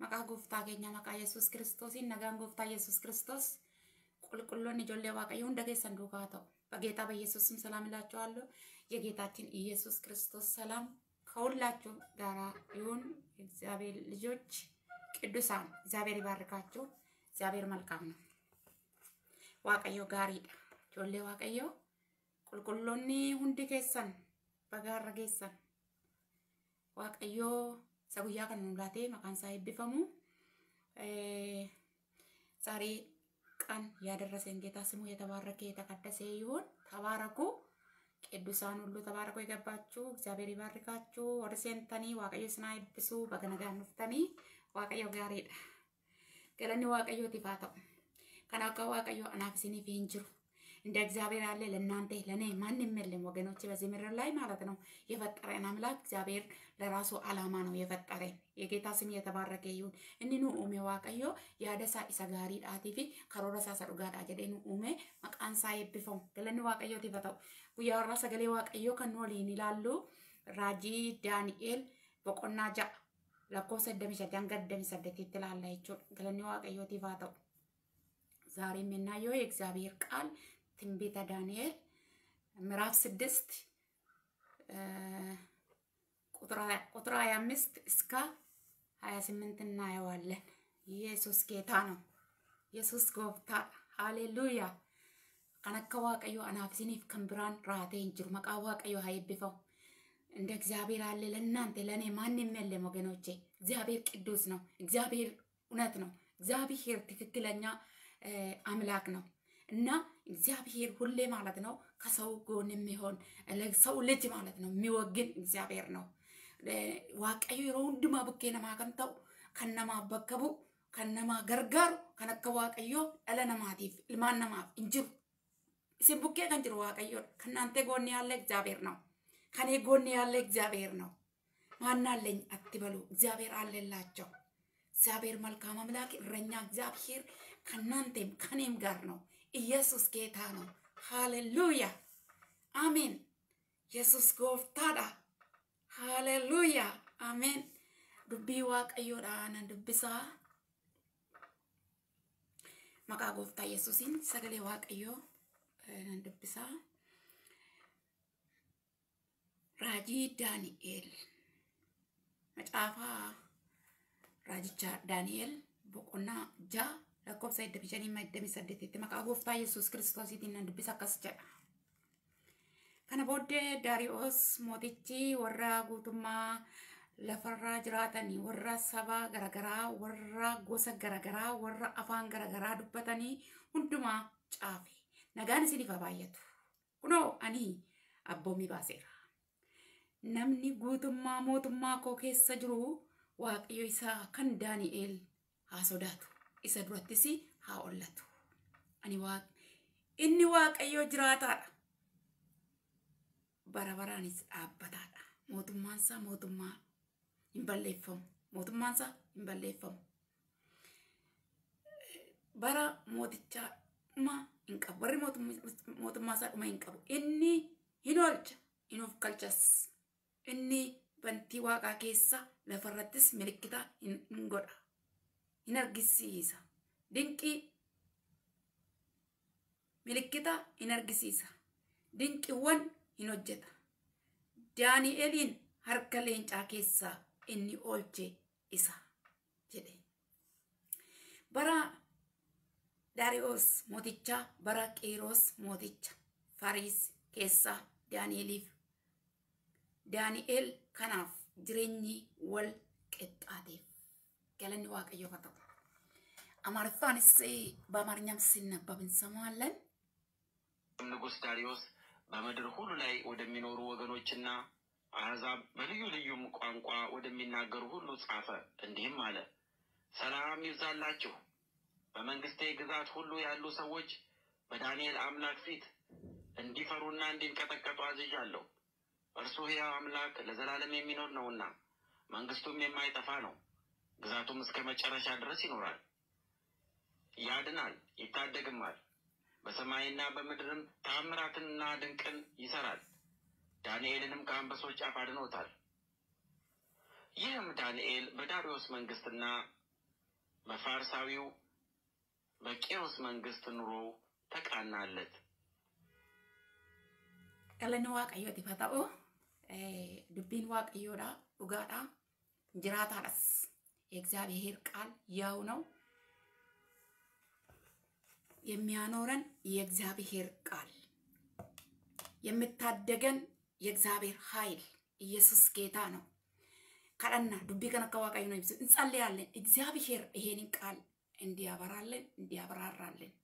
Maqaa gooftaa keenya maqaa Yesuus Kiristoosiin nagaan gooftaa Yesuus Kiristoos qulqulloonni ijoollee waaqayyo hunda keessan duukaa ta'u በጌታ በኢየሱስም ሰላም እላችኋለሁ። የጌታችን ኢየሱስ ክርስቶስ ሰላም ከሁላችሁ ጋራ ይሁን። እግዚአብሔር ልጆች ቅዱሳን እግዚአብሔር ይባርካችሁ። እግዚአብሔር መልካም ነው። ዋቀዮ ጋሪዳ ጆሌ ዋቀዮ ቁልቁሎኒ ሁንዲ ኬሰን በጋረ ጌሰን ዋቀዮ ሰጉያ ከን ሙላቴ መቃን ሳ ይብፈሙ ዛሬ ቀን ያደረሰን ጌታ ስሙ የተባረከ የተቀደሰ ይሁን። ተባረኩ። ቅዱሳን ሁሉ ተባረኩ። የገባችሁ እግዚአብሔር ይባርካችሁ። ወደ ሴንተኒ ዋቀዮ ስና ይብሱ በገነጋ ኑፍተኒ ዋቀዮ ጋሪዳ ገለኒ ዋቀዮ ቲፋተው ከናካ ዋቀዮ አናፍ ሲኒፍ ሂንጅሩ እንደ እግዚአብሔር ያለ ለእናንተ ለእኔ ማንም የለም ወገኖች፣ በዚህ ምድር ላይ ማለት ነው። የፈጠረን አምላክ እግዚአብሔር ለራሱ አላማ ነው የፈጠረን። የጌታ ስም የተባረከ ይሁን። እኒኑ ኡሜ ዋቀዮ ያደሳ ኢሰ ጋሪ ዳቲ ፊ ከሮረሳ ሰዱጋዳ ጀደኑ ኡሜ መቃንሳ የብፈው ገለኒ ዋቀዮ ቲፈተው ጉያራ ሰገሌ ዋቀዮ ከን ወሊን ይላሉ ራጂ ዳንኤል በቆና ጃ lakkoofsa iddami saddeet hanga iddami saddeetitti ilaalla jechuudha. Galanni waaqayyootiif haa ta'u. ዛሬ የምናየው የእግዚአብሔር ቃል ትንቢተ ዳንኤል ምዕራፍ ስድስት ቁጥር ሀያ አምስት እስከ ሀያ ስምንት እናየዋለን። ኢየሱስ ጌታ ነው። ኢየሱስ ጎብታ ሃሌሉያ ከነከ ዋቀዮ አናፍሲኒፍ ከንብራን ራቴ እንጅሩ መቃ ዋቀዮ ሀይብፈው እንደ እግዚአብሔር አለ ለእናንተ ለእኔ ማንም የለም ወገኖቼ። እግዚአብሔር ቅዱስ ነው። እግዚአብሔር እውነት ነው። እግዚአብሔር ትክክለኛ አምላክ ነው እና እግዚአብሔር ሁሌ ማለት ነው ከሰው ጎን የሚሆን ለሰው ልጅ ማለት ነው የሚወግን እግዚአብሔር ነው። ዋቀዮ የሮ ሁንዱማ ቡኬ ነማ ከንተው ከነማ በከቡ ከነማ ገርጋሩ ከነከ ዋቀዮ ደለ ነማቲፍ ilmaan namaaf hin jiru isin bukkee kan jiru waaqayyoodha ከእናንተ ጎን ያለ እግዚአብሔር ነው ከኔ ጎን ያለ እግዚአብሔር ነው ማን አለኝ አትበሉ እግዚአብሔር አለላቸው እግዚአብሔር መልካም አምላክ እረኛ እግዚአብሔር ከእናንተም ከኔም ጋር ነው። ኢየሱስ ጌታ ነው። ሃሌሉያ አሜን። ኢየሱስ ጎፍታዳ ሃሌሉያ አሜን። ዱቢ ዋቀዮዳ ነን ዱቢሳ መቃ ጎፍታ ኢየሱሲን ሰገሌ ዋቀዮ ነን ዱቢሳ ራጂ ዳንኤል መጫፋ raajicha daani'el boqonnaa ja'a lakkoofsa iddami shanii iddami saddeetitti maqaa gooftaa yesuus kiristoosiitiin nan dubbisa akkas jedha. Kana booddee Daariyoos mootichi warra guutummaa lafarraa jiraatanii warra saba garagaraa warra gosa garagaraa warra afaan garagaraa dubbatanii hundumaa caafe nagaan isiniif haa baay'atu. Kunoo ani abboomii baaseera. Namni guutummaa mootummaa koo keessa jiru waaqayyo isaa kan daani'eel haa sodaatu isa durattis haa ollatu ani waaq inni waaqayyo jiraataadha bara baraanis dhaabbataadha mootummaansaa mootummaa hin balleeffamu mootummaansaa hin balleeffamu bara mootichaa dhuma hin qabu warri mootummaasaa dhuma hin qabu inni hin oolcha hin of galchas inni bantii waaqaa keessa lafarrattis milikkita hin godha hin argisiisa dinqii milikkita hin argisiisa dinqiiwwan hin hojjeta daani'eliin harka leencaa keessaa inni oolche isa jedhe bara daariyoos mootichaa bara qiiroos mooticha fariis keessaa daani'eliif daani'el kanaaf jireenyi wal qixxaateef galanni waaqayyo haa ta'u አማርፋንስ በአማርኛም ሲነበብ እንሰማለን። ንጉሥ ዳሪዮስ በምድር ሁሉ ላይ ወደሚኖሩ ወገኖችና አሕዛብ በልዩ ልዩም ቋንቋ ወደሚናገሩ ሁሉ ጻፈ። እንዲህም አለ፣ ሰላም ይብዛላችሁ። በመንግስቴ ግዛት ሁሉ ያሉ ሰዎች በዳንኤል አምላክ ፊት እንዲፈሩና እንዲንቀጠቀጡ አዝዣለሁ። እርሱ ሕያው አምላክ ለዘላለም የሚኖር ነውና መንግስቱም የማይጠፋ ነው። ግዛቱም እስከ መጨረሻ ድረስ ይኖራል። ያድናል፣ ይታደግማል። በሰማይና በምድርም ተአምራትንና ድንቅን ይሰራል። ዳንኤልንም ከአንበሶች አፍ አድኖታል። ይህም ዳንኤል በዳርዮስ መንግስትና በፋርሳዊው በቂሮስ መንግስት ኑሮው ተቃናለት። Galanni waaqayyooti haa ta'u dubbiin waaqayyoodha dhugaadha jiraataadhas የእግዚአብሔር ቃል ያው ነው የሚያኖረን የእግዚአብሔር ቃል የምታደገን የእግዚአብሔር ኃይል ኢየሱስ ጌታ ነው። ከደና ዱቢ ከነ ከዋቃዩ ነው ይብስ እንጸልያለን። እግዚአብሔር ይሄንን ቃል እንዲያበራልን እንዲያብራራልን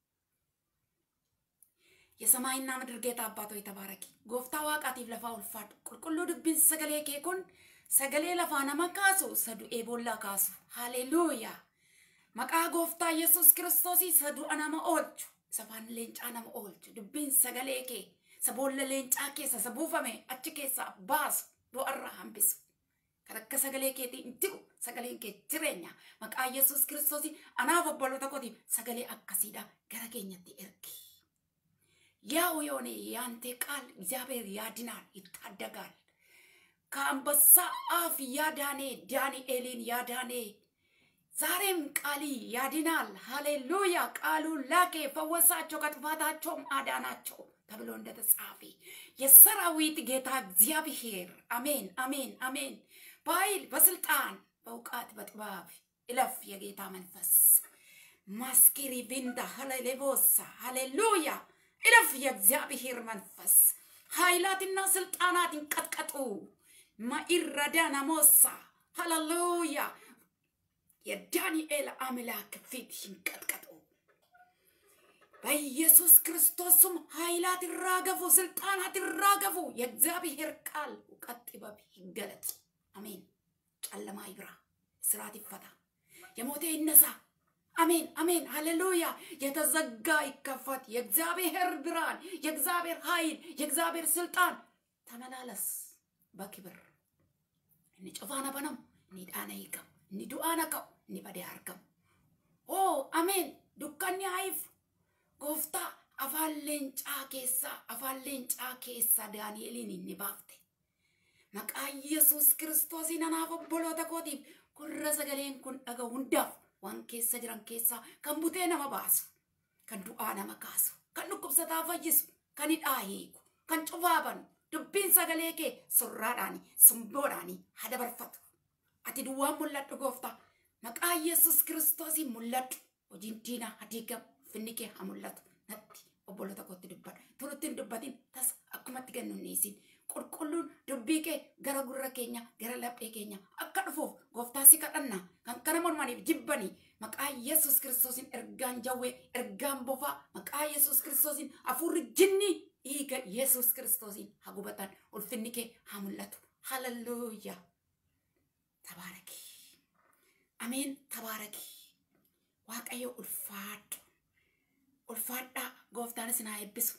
የሰማይና ምድር ጌታ አባቶ የተባረኪ ጎፍታ ዋቃቲፍ ለፋ ኡልፋድ ቁልቁሉ ዱቢን ሰገሌ ኬኩን ሰገሌ ለፋ ነመ ካሱ ሰዱኤ ቦላ ካሱ ሃሌሉያ መቃ ጎፍታ ኢየሱስ ክርስቶስ ሰዱአ ነመ ኦልቹ ሰፋን ሌንጫ ነመ ኦልቹ ዱቢን ሰገሌ ኬ ሰቦለ ሌንጫ keessa isa buufame achi keessaa baasu du'arraa hambisu kan akka sagalee keetii hin jiru sagaleen kee jireenya maqaa yesus kiristoos anaaf obboloota kootiif sagalee akkasiidha gara keenyatti ergi ያው የሆነ ያንተ ቃል እግዚአብሔር ያድናል ይታደጋል ከአንበሳ አፍ ያዳኔ ዳንኤልን ያዳኔ ዛሬም ቃሊ ያድናል ሃሌሉያ ቃሉን ላኬ ፈወሳቸው ከጥፋታቸውም አዳናቸው ተብሎ እንደተጻፈ የሰራዊት ጌታ እግዚአብሔር አሜን አሜን አሜን በኃይል በስልጣን በእውቀት በጥበብ እለፍ የጌታ መንፈስ ማስኪሪ ቪንዳ ሀሌሌቦሳ ሃሌሉያ እለፍ የእግዚአብሔር መንፈስ ኃይላትና ስልጣናት ይንቀጥቀጡ ማኢረዳ ናሞሳ ሃሌሉያ የዳንኤል አምላክ ፊት ይንቀጥቀጡ በኢየሱስ ክርስቶስም ኃይላት ይራገፉ፣ ስልጣናት ይራገፉ። የእግዚአብሔር ቃል እውቀት ጥበብ ይገለጥ። አሜን። ጨለማ ይብራ፣ ስርዓት ይፈታ፣ የሞተ ይነሳ። አሜን አሜን፣ ሃሌሉያ። የተዘጋ ይከፈት። የእግዚአብሔር ብርሃን፣ የእግዚአብሔር ኃይል፣ የእግዚአብሔር ስልጣን ተመላለስ በክብር እኒ ጩፋነ በነም እኒ ዳነ ይቀም እኒ ዱአነ ቀው እኒ በዴ አርገም ኦ አሜን ዱካኒ አይፍ gooftaa afaan leencaa keessaa afaan leencaa keessaa daani'eliin inni baafte maqaa yesus kiristoosiin anaaf obboloota kootiif gurra sagaleen kun dhaga hundaaf waan keessa jiran keessaa kan butee nama baasu kan du'aa nama kaasu kan dhukkubsataa fayyisu kan hidhaa hiiku kan cufaabanu dubbiin sagalee kee surraadhaani simboodhaani hadabarfatu ati duwwaan mul'adhu gooftaa maqaa yesus kiristoosiin mul'adhu hojiin diinaa hadiigam finni kee haa mul'atu natti obboloota kootti dubbadha turutti hin dubbatin tas akkumatti kennu hin dhiisin qulqulluun dubbii kee gara gurra keenya gara laphee keenya akka dhufuuf gooftaa si kadhanna kan kana mormaniif jibbanii maqaa yesus kiristoosiin ergaan jawwee ergaan bofaa maqaa yesus kiristoosiin hafuurri jinni dhiiga yesus kiristoosiin haa gubatan ulfinni kee haa mul'atu haleluuyaa tabaaraki ameen tabaaraki waaqayyo ulfaadhu ulfaadhaa gooftaan isin haa eebbisu.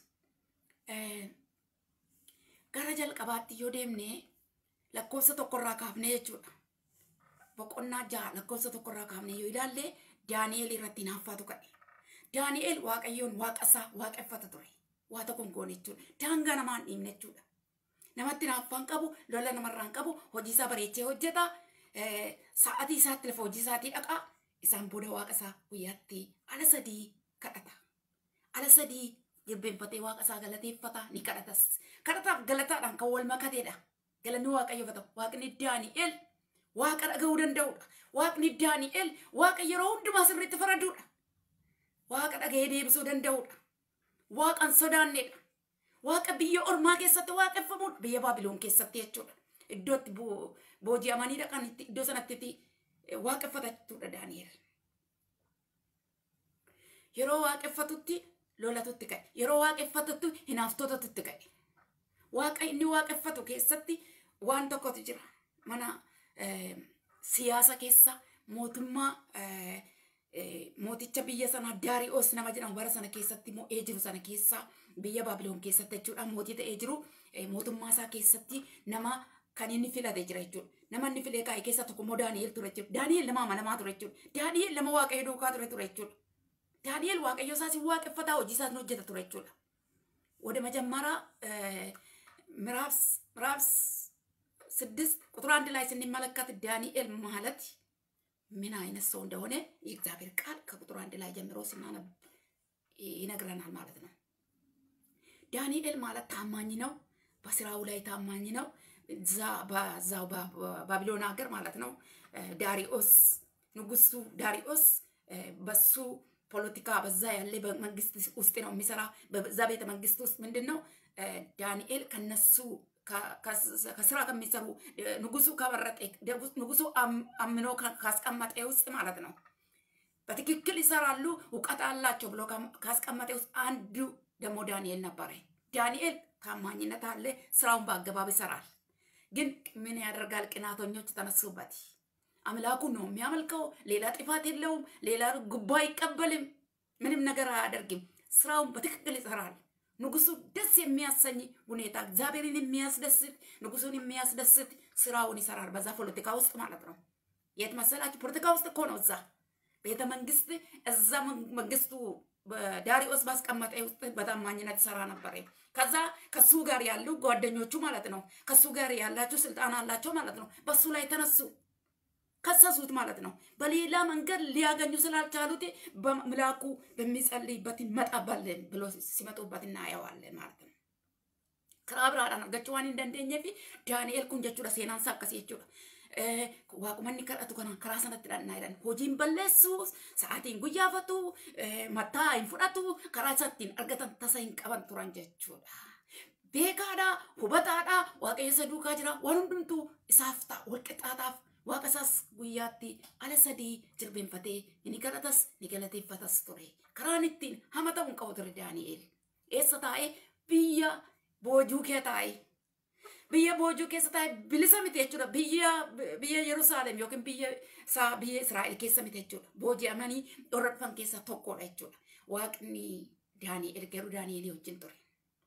Gara jalqabaatti yoo deemne lakkoofsa tokkorraa kaafnee jechuudha. Boqonnaa ja'a lakkoofsa tokkorraa kaafnee yoo ilaalle Daani'eel irratti naaffaatu ka'e. Daani'eel waaqayyoon waaqa isaa waaqeffata ture. Waa tokko hin goone jechuudha. Daangaa namaan dhiibne jechuudha. Namatti naaffaan qabu, lola namarraan qabu, hojii isaa bareechee hojjeta. Sa'atii isaatti lafa hojii isaatii dhaqaa. Isaan booda waaqa isaa guyyaatti ala sadii kadhata. ala sadii jilbeenfatee waaqa isaa galateeffata ni kadhatas. Kadhataaf galataadhaan kan wal makateedha. Galanni waaqayyoofata. Waaqni Daani'el waaqa dhaga'uu danda'udha. Waaqni Daani'el waaqa yeroo hundumaa sirriitti faraduudha. Waaqa dhaga'ee deebisuu danda'udha. Waaqan sodaanneedha. Waaqa biyya ormaa keessatti waaqeffamuudha. Biyya Baabiloon keessatti jechuudha. Iddootti booji'amanii dhaqan iddoo sanatti waaqeffatachuudha Daani'el. Yeroo waaqeffatutti lolatutti ka'e. Yeroo waaqeffatutti hinaaftotatti ka'e. Waaqa inni waaqeffatu keessatti waan tokkotu jira. Mana siyaasa keessa mootummaa mooticha biyya sana Daariyoos nama jedhamu bara sana keessatti mo'ee jiru sana keessa biyya Baabiloon keessatti jechuudha mootii ta'ee jiru mootummaa isaa keessatti nama kan inni filate jira jechuudha. Nama inni filee kaa'e keessa tokko immoo Daani'eel ture jechuudha. Daani'eel nama amanamaa ture jechuudha. Daani'eel nama waaqayyo duukaa ture ture jechuudha. ዳንኤል waaqayyo isaa si waaqeffata hojii isaa hojjeta ture jechuudha. ወደ መጀመሪያ ምዕራፍ ምዕራፍ ስድስት ቁጥር አንድ ላይ ስንመለከት ዳንኤል ማለት ምን አይነት ሰው እንደሆነ የእግዚአብሔር ቃል ከቁጥር አንድ ላይ ጀምሮ ስናነብ ይነግረናል ማለት ነው። ዳንኤል ማለት ታማኝ ነው። በስራው ላይ ታማኝ ነው። እዛ በዛው ባቢሎን ሀገር ማለት ነው። ዳሪዮስ ንጉሱ ዳሪዮስ በሱ ፖለቲካ በዛ ያለ በመንግስት ውስጥ ነው የሚሰራ። በዛ ቤተ መንግስት ውስጥ ምንድን ነው ዳንኤል ከነሱ ከስራ ከሚሰሩ ንጉሱ ከመረጠ ንጉሱ አምኖ ካስቀመጠ ውስጥ ማለት ነው በትክክል ይሰራሉ፣ እውቀት አላቸው ብሎ ካስቀመጠ ውስጥ አንዱ ደግሞ ዳንኤል ነበረ። ዳንኤል ታማኝነት አለ፣ ስራውን በአገባብ ይሰራል። ግን ምን ያደርጋል? ቅናተኞች ተነሱበት። አምላኩን ነው የሚያመልከው። ሌላ ጥፋት የለውም። ሌላ ጉቦ አይቀበልም። ምንም ነገር አያደርግም። ስራውን በትክክል ይሰራል። ንጉሱ ደስ የሚያሰኝ ሁኔታ እግዚአብሔርን የሚያስደስት ንጉሱን የሚያስደስት ስራውን ይሰራል። በዛ ፖለቲካ ውስጥ ማለት ነው። የት መሰላችሁ? ፖለቲካ ውስጥ እኮ ነው። እዛ ቤተ መንግስት እዛ መንግስቱ ዳሪዮስ ባስቀመጠ ውስጥ በታማኝነት ይሰራ ነበር። ከዛ ከሱ ጋር ያሉ ጓደኞቹ ማለት ነው ከሱ ጋር ያላቸው ስልጣን አላቸው ማለት ነው። በሱ ላይ ተነሱ ከሰሱት ማለት ነው። በሌላ መንገድ ሊያገኙ ስላልቻሉት በምላኩ በሚጸልይበት ይመጣባለን ብሎ ሲመጡበት እናየዋለን ማለት ነው። ከራብራadhaan argachuu waan hin dandeenye fi daani'el kun jechuudha seenaan isaa akkasii jechuudha. Waaqumanni kadhatu kana karaa sanatti dhannaa jedhan hojiin balleessu sa'aatiin guyyaafatu mataa hin fudhatu karaa isattiin argatan tasa hin qaban turan jechuudha. Beekaadha hubataadha waaqayyo isa duukaa jira waan hundumtuu isaaf ta'a walqixxaataaf waaqa isaas guyyaatti ala sadii jilbeenfatee ni kadhatas ni galateeffatas ture. Karaan ittiin hama ta'uu hin qabu ture Daani'el. Eessa taa'ee biyya boojuu kee taa'ee biyya boojuu keessa taa'ee bilisa miti jechuudha. Biyya biyya Yerusaalem yookiin biyya isaa biyya Israa'el keessa miti jechuudha. Booji'amanii dhorra dhufan keessaa tokkodha jechuudha. Waaqni Daani'el garuu Daani'elii wajjin ture.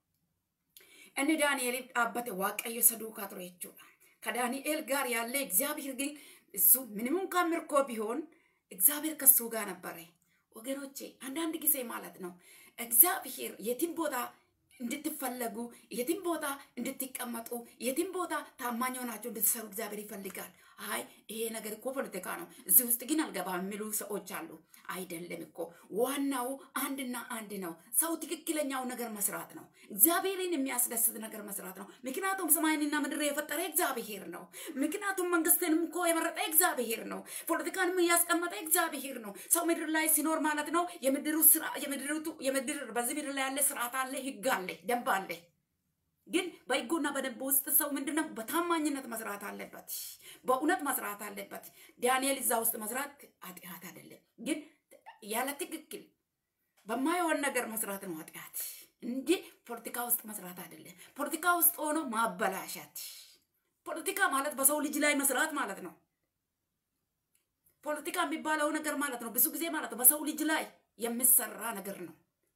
Inni Daani'eliif dhaabbate waaqayyo isa duukaa ture jechuudha. ከዳንኤል ጋር ያለ እግዚአብሔር ግን እሱ ምንም እንኳን ምርኮ ቢሆን እግዚአብሔር ከሱ ጋር ነበረ። ወገኖቼ አንዳንድ ጊዜ ማለት ነው እግዚአብሔር የትም ቦታ እንድትፈለጉ የትም ቦታ እንድትቀመጡ የትም ቦታ ታማኝ ሆናችሁ እንድትሰሩ እግዚአብሔር ይፈልጋል። አይ ይሄ ነገር እኮ ፖለቲካ ነው፣ እዚህ ውስጥ ግን አልገባም የሚሉ ሰዎች አሉ። አይደለም እኮ ዋናው አንድና አንድ ነው። ሰው ትክክለኛው ነገር መስራት ነው። እግዚአብሔርን የሚያስደስት ነገር መስራት ነው። ምክንያቱም ሰማይንና ምድር የፈጠረ እግዚአብሔር ነው። ምክንያቱም መንግስትንም እኮ የመረጠ እግዚአብሔር ነው። ፖለቲካንም እያስቀመጠ እግዚአብሔር ነው። ሰው ምድር ላይ ሲኖር ማለት ነው የምድሩ ስራ የምድሪቱ የምድር በዚህ ምድር ላይ ያለ ስርዓት አለ፣ ህግ አለ፣ ደንብ አለ። ግን በህጉና በደንብ ውስጥ ሰው ምንድነው በታማኝነት መስራት አለበት፣ በእውነት መስራት አለበት። ዳንኤል እዛ ውስጥ መስራት ኃጢአት አይደለም፣ ግን ያለ ትክክል በማይሆን ነገር መስራት ነው ኃጢአት እንጂ ፖለቲካ ውስጥ መስራት አይደለም። ፖለቲካ ውስጥ ሆኖ ማበላሸት። ፖለቲካ ማለት በሰው ልጅ ላይ መስራት ማለት ነው። ፖለቲካ የሚባለው ነገር ማለት ነው ብዙ ጊዜ ማለት ነው በሰው ልጅ ላይ የሚሰራ ነገር ነው።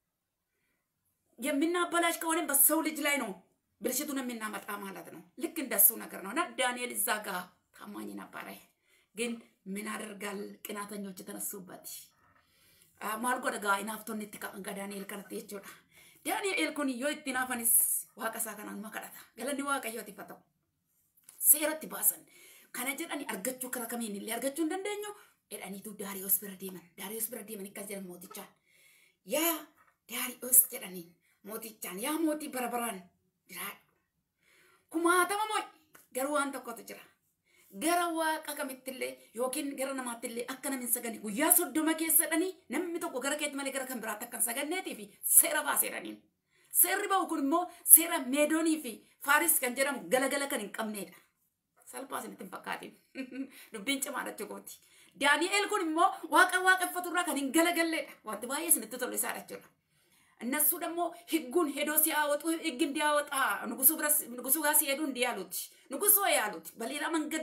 የምናበላሽ ከሆነ በሰው ልጅ ላይ ነው ብልሽቱን የምናመጣ ማለት ነው። ልክ እንደሱ ነገር ነው እና ዳንኤል እዛ ጋር ታማኝ ነበረ። ግን ምን አደርጋል? ቅናተኞች የተነሱበት maal godha gaa inaaftoonni itti qaban gaa Daani'el kanatti jechuudha. Daani'el kun yoo itti naafanis waaqa isaa kanaan ma kadhata. Galanni waaqayyooti fa ta'u. Seeratti baasan. Kana jedhani argachuu karaa kamiin illee argachuu hin dandeenyu. Jedhaniitu Daariyoos bira deeman. Daariyoos bira deeman akkas jedhan mootichaan. Yaa Daariyoos jedhaniin mootichaan yaa mootii bara baraan jiraadhu. Kumaatama moo garuu waan tokkotu jira. gara waaqa kamittillee yookiin gara namaattillee akka namni sagani guyyaa soddoma keessadhanii namni tokko gara keetti malee gara kan biraatti akka hin saganneetii fi seera baaseedhaniin. Seerri ba'u kun immoo seera meedoonii fi faaris kan jedhamu galagala kan hin qabneedha. Salphaa isinitti hin fakkaatin. Dubbiin cimaadha jechuudha. Daani'eel kun immoo waaqa waaqeffaturraa kan hin galagalleedha. Wanti baay'ee isinitti tolu isaadha jechuudha. እነሱ ደግሞ ህጉን ሄዶ ሲያወጡ ህግ እንዲያወጣ ንጉሱ ጋር ሲሄዱ እንዲህ ያሉት ንጉሶ ያሉት በሌላ መንገድ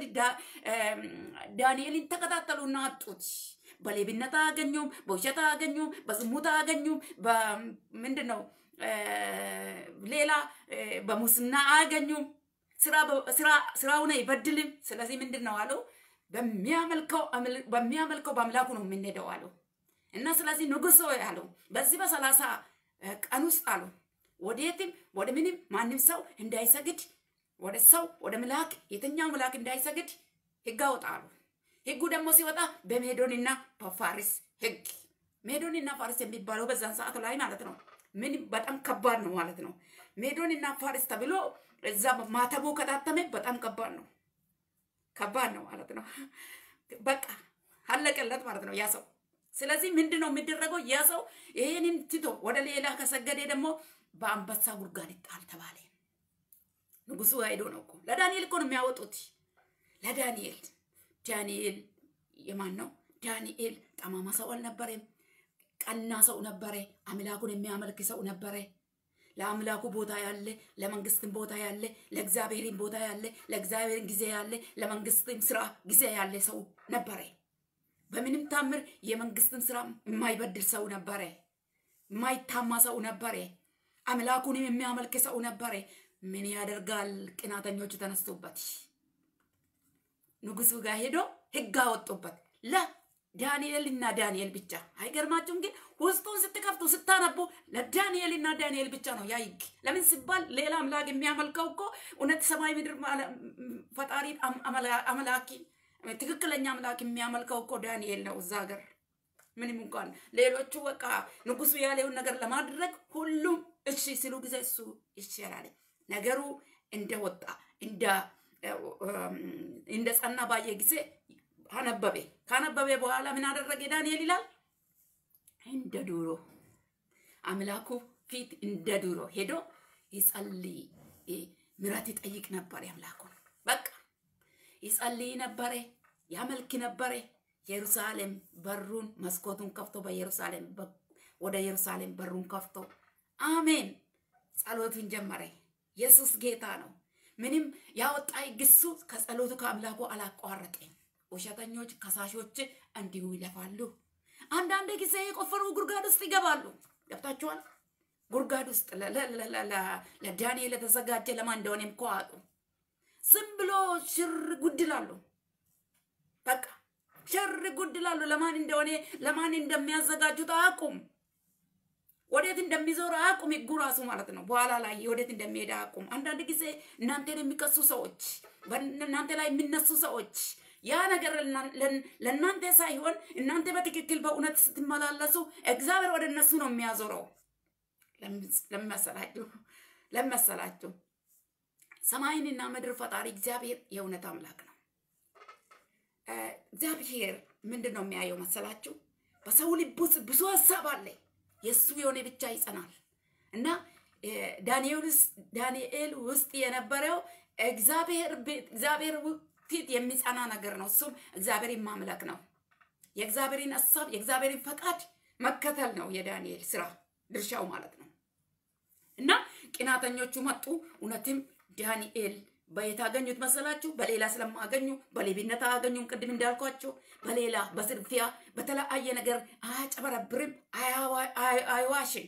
ዳንኤልን ተከታተሉና አጡት። በሌብነት አያገኙም፣ በውሸት አያገኙም፣ በዝሙት አያገኙም፣ ምንድን ነው ሌላ በሙስና አያገኙም። ስራውን አይበድልም። ስለዚህ ምንድን ነው አለው በሚያመልከው በአምላኩ ነው የምንሄደው አለው እና ስለዚህ ንጉሶ ያለው በዚህ በሰላሳ ቀን ውስጥ አሉ ወዴትም ወደ ምንም ማንም ሰው እንዳይሰግድ ወደ ሰው ወደ ምላክ የትኛው ምላክ እንዳይሰግድ ህግ አወጣሉ። ህጉ ደግሞ ሲወጣ በሜዶንና በፋሪስ ህግ ሜዶንና ፋሪስ የሚባለው በዛን ሰዓት ላይ ማለት ነው። ምን በጣም ከባድ ነው ማለት ነው። ሜዶንና ፋሪስ ተብሎ እዛ ማተቡ ከታተመ በጣም ከባድ ነው፣ ከባድ ነው ማለት ነው። በቃ አለቀለት ማለት ነው ያ ሰው። ስለዚህ ምንድን ነው የሚደረገው? ያ ሰው ይሄንን ትቶ ወደ ሌላ ከሰገደ ደግሞ በአንበሳ ጉድጓድ ይጣል ተባለ። ንጉሱ ሄዶ ነው እኮ ለዳንኤል እኮ ነው የሚያወጡት። ለዳንኤል ዳንኤል የማን ነው? ዳንኤል ጠማማ ሰው አልነበረም። ቀና ሰው ነበረ። አምላኩን የሚያመልክ ሰው ነበረ። ለአምላኩ ቦታ ያለ፣ ለመንግስትም ቦታ ያለ፣ ለእግዚአብሔርን ቦታ ያለ፣ ለእግዚአብሔርን ጊዜ ያለ፣ ለመንግስትም ስራ ጊዜ ያለ ሰው ነበረ። በምንም ታምር የመንግስትን ስራ የማይበድል ሰው ነበረ። የማይታማ ሰው ነበረ። አምላኩንም የሚያመልክ ሰው ነበረ። ምን ያደርጋል? ቅናተኞች ተነስቶበት ንጉሱ ጋር ሄዶ ህግ አወጡበት ለዳንኤል እና ዳንኤል ብቻ። አይገርማችሁም? ግን ውስጡን ስትከፍቱ ስታነቡ ለዳንኤል እና ዳንኤል ብቻ ነው ያ ህግ። ለምን ሲባል ሌላ አምላክ የሚያመልከው እኮ እውነት ሰማይ ምድር ፈጣሪ አምላኪ ትክክለኛ አምላክ የሚያመልከው እኮ ዳንኤል ነው እዛ ሀገር። ምንም እንኳን ሌሎቹ በቃ ንጉሱ ያለውን ነገር ለማድረግ ሁሉም እሺ ሲሉ ጊዜ እሱ ይሻላል። ነገሩ እንደወጣ እንደ እንደ ጸና ባየ ጊዜ አነበበ። ካነበበ በኋላ ምን አደረገ ዳንኤል ይላል? እንደ ዱሮ አምላኩ ፊት እንደ ዱሮ ሄዶ ይጸልይ፣ ምሕረት ይጠይቅ ነበር አምላኩን። በቃ ይጸልይ ነበረ፣ ያመልክ ነበረ። ኢየሩሳሌም በሩን መስኮቱን ከፍቶ በኢየሩሳሌም ወደ ኢየሩሳሌም በሩን ከፍቶ አሜን ጸሎቱን ጀመረ። ኢየሱስ ጌታ ነው። ምንም ያወጣ ግሱ ከጸሎቱ ከአምላኩ አላቋረጠም። ውሸተኞች ከሳሾች እንዲሁ ይለፋሉ። አንዳንድ ጊዜ የቆፈሩ ጉድጓድ ውስጥ ይገባሉ። ገብታችኋል? ጉድጓድ ውስጥ ለዳንኤል የተዘጋጀ ለማን እንደሆነ እኮ አጡ። ዝም ብሎ ሽር ጉድ ይላሉ። በቃ ሽር ጉድ ይላሉ። ለማን እንደሆነ ለማን እንደሚያዘጋጁት አያውቁም። ወዴት እንደሚዞር አያውቁም። ህጉ ራሱ ማለት ነው። በኋላ ላይ ወዴት እንደሚሄድ አያውቁም። አንዳንድ ጊዜ እናንተን የሚከሱ ሰዎች፣ እናንተ ላይ የሚነሱ ሰዎች ያ ነገር ለእናንተ ሳይሆን እናንተ በትክክል በእውነት ስትመላለሱ እግዚአብሔር ወደ እነሱ ነው የሚያዞረው። ለመሰላችሁ ለመሰላችሁ ሰማይንና ምድር ፈጣሪ እግዚአብሔር የእውነት አምላክ ነው። እግዚአብሔር ምንድን ነው የሚያየው መሰላችሁ? በሰው ልብ ውስጥ ብዙ ሀሳብ አለ። የእሱ የሆነ ብቻ ይጸናል እና ዳንኤል ውስጥ የነበረው እግዚአብሔር ፊት የሚጸና ነገር ነው። እሱም እግዚአብሔርን ማምለክ ነው። የእግዚአብሔርን ሀሳብ የእግዚአብሔርን ፈቃድ መከተል ነው የዳንኤል ስራ ድርሻው ማለት ነው። እና ቅናተኞቹ መጡ። እውነትም ዳንኤል በየት አገኙት መሰላችሁ? በሌላ ስለማገኙ በሌብነት አያገኙም። ቅድም እንዳልኳቸው በሌላ በዝርፊያ በተለያየ ነገር አያጨበረብርም፣ አይዋሽም።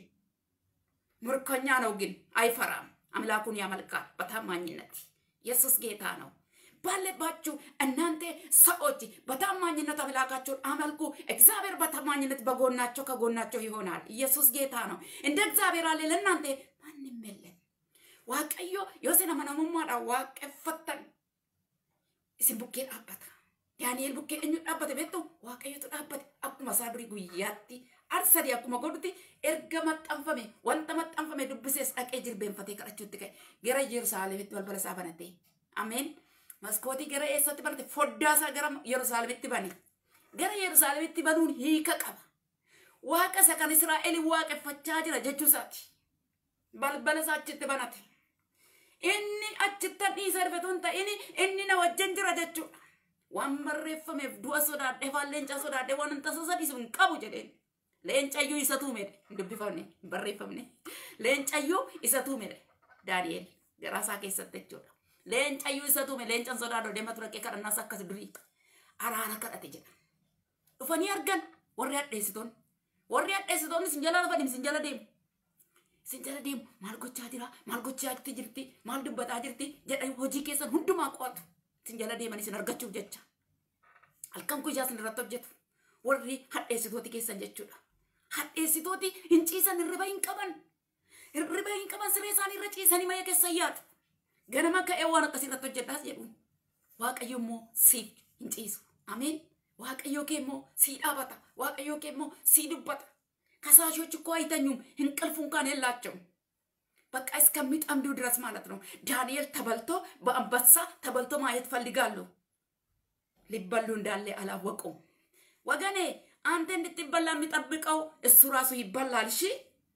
ምርኮኛ ነው ግን አይፈራም። አምላኩን ያመልካል በታማኝነት። ኢየሱስ ጌታ ነው። ባለባችሁ እናንተ ሰዎች በታማኝነት አምላካቸውን አመልኩ። እግዚአብሔር በታማኝነት በጎናቸው ከጎናቸው ይሆናል። ኢየሱስ ጌታ ነው። እንደ እግዚአብሔር አለ ለእናንተ ማንም የለም። waaqayyo yoo isin amanamummaadhaan waaqeffattan isin bukkee dhaabbata. Daani'el bukkee eenyu dhaabbate beektu waaqayyotu dhaabbate akkuma isaa durii guyyaatti arsadi akkuma godhuti erga maxxanfame wanta maxxanfame dubbisees dhaqee jilbeenfatee kadhachuutti ka'e gara Yerusaalemitti balbala isaa banate. Ameen. Maskootii gara eessatti banate foddaa isaa gara Yerusaalemitti bane. Gara Yerusaalemitti banuun hiika qaba. Waaqa isa kan Israa'elin waaqeffachaa jira jechuu isaati. Balbala isaa achitti banate. Inni achitti dhiisa rifetuun ta'in inni na wajjin jira jechuudha. Waan barreeffameef du'a sodaadhee waan leencaa sodaadhee waan tasa sadiisu hin qabu jedheen. Leencayyuu isa tuumedhe hin dubbifamne hin barreeffamne. Leencayyuu isa tuumedhe Daani'el garaasaa keessatti jechuudha. Leencayyuu isa tuume leencaan sodaadhoo deema ture kadhannaas akkas durii araara kadhate jedha. Dhufanii argan warri hadheessitoonni. Warri hadheessitoonni sin jala lafa sin jala deemu. Sin jala deemu maal gochaa jira maal gochaa jirti maal dubbataa jirti jedha hojii keessan hundumaa qo'atu. Sin jala deemanii sin argachuuf jecha. Halkan guyyaa sin irratti hojjetu. Warri hadheessitooti keessan jechuudha. Hadheessitooti hin ciisan hirriba hin qaban. Hirriba hin qaban siree isaanii irra ciisanii maya keessa yaadu. Ganama ka'ee waan akkasii irratti hojjedhaas jedhu. Waaqayyo immoo siif hin ciisu. አሜን። waaqayyo kee immoo sii dhaabata waaqayyo kee immoo sii dubbata ከሳሾች እኮ አይተኙም እንቅልፍ እንኳን የላቸውም በቃ እስከሚጠምዱ ድረስ ማለት ነው ዳንኤል ተበልቶ በአንበሳ ተበልቶ ማየት ፈልጋሉ ሊበሉ እንዳለ አላወቁም ወገኔ አንተ እንድትበላ የሚጠብቀው እሱ ራሱ ይበላል እሺ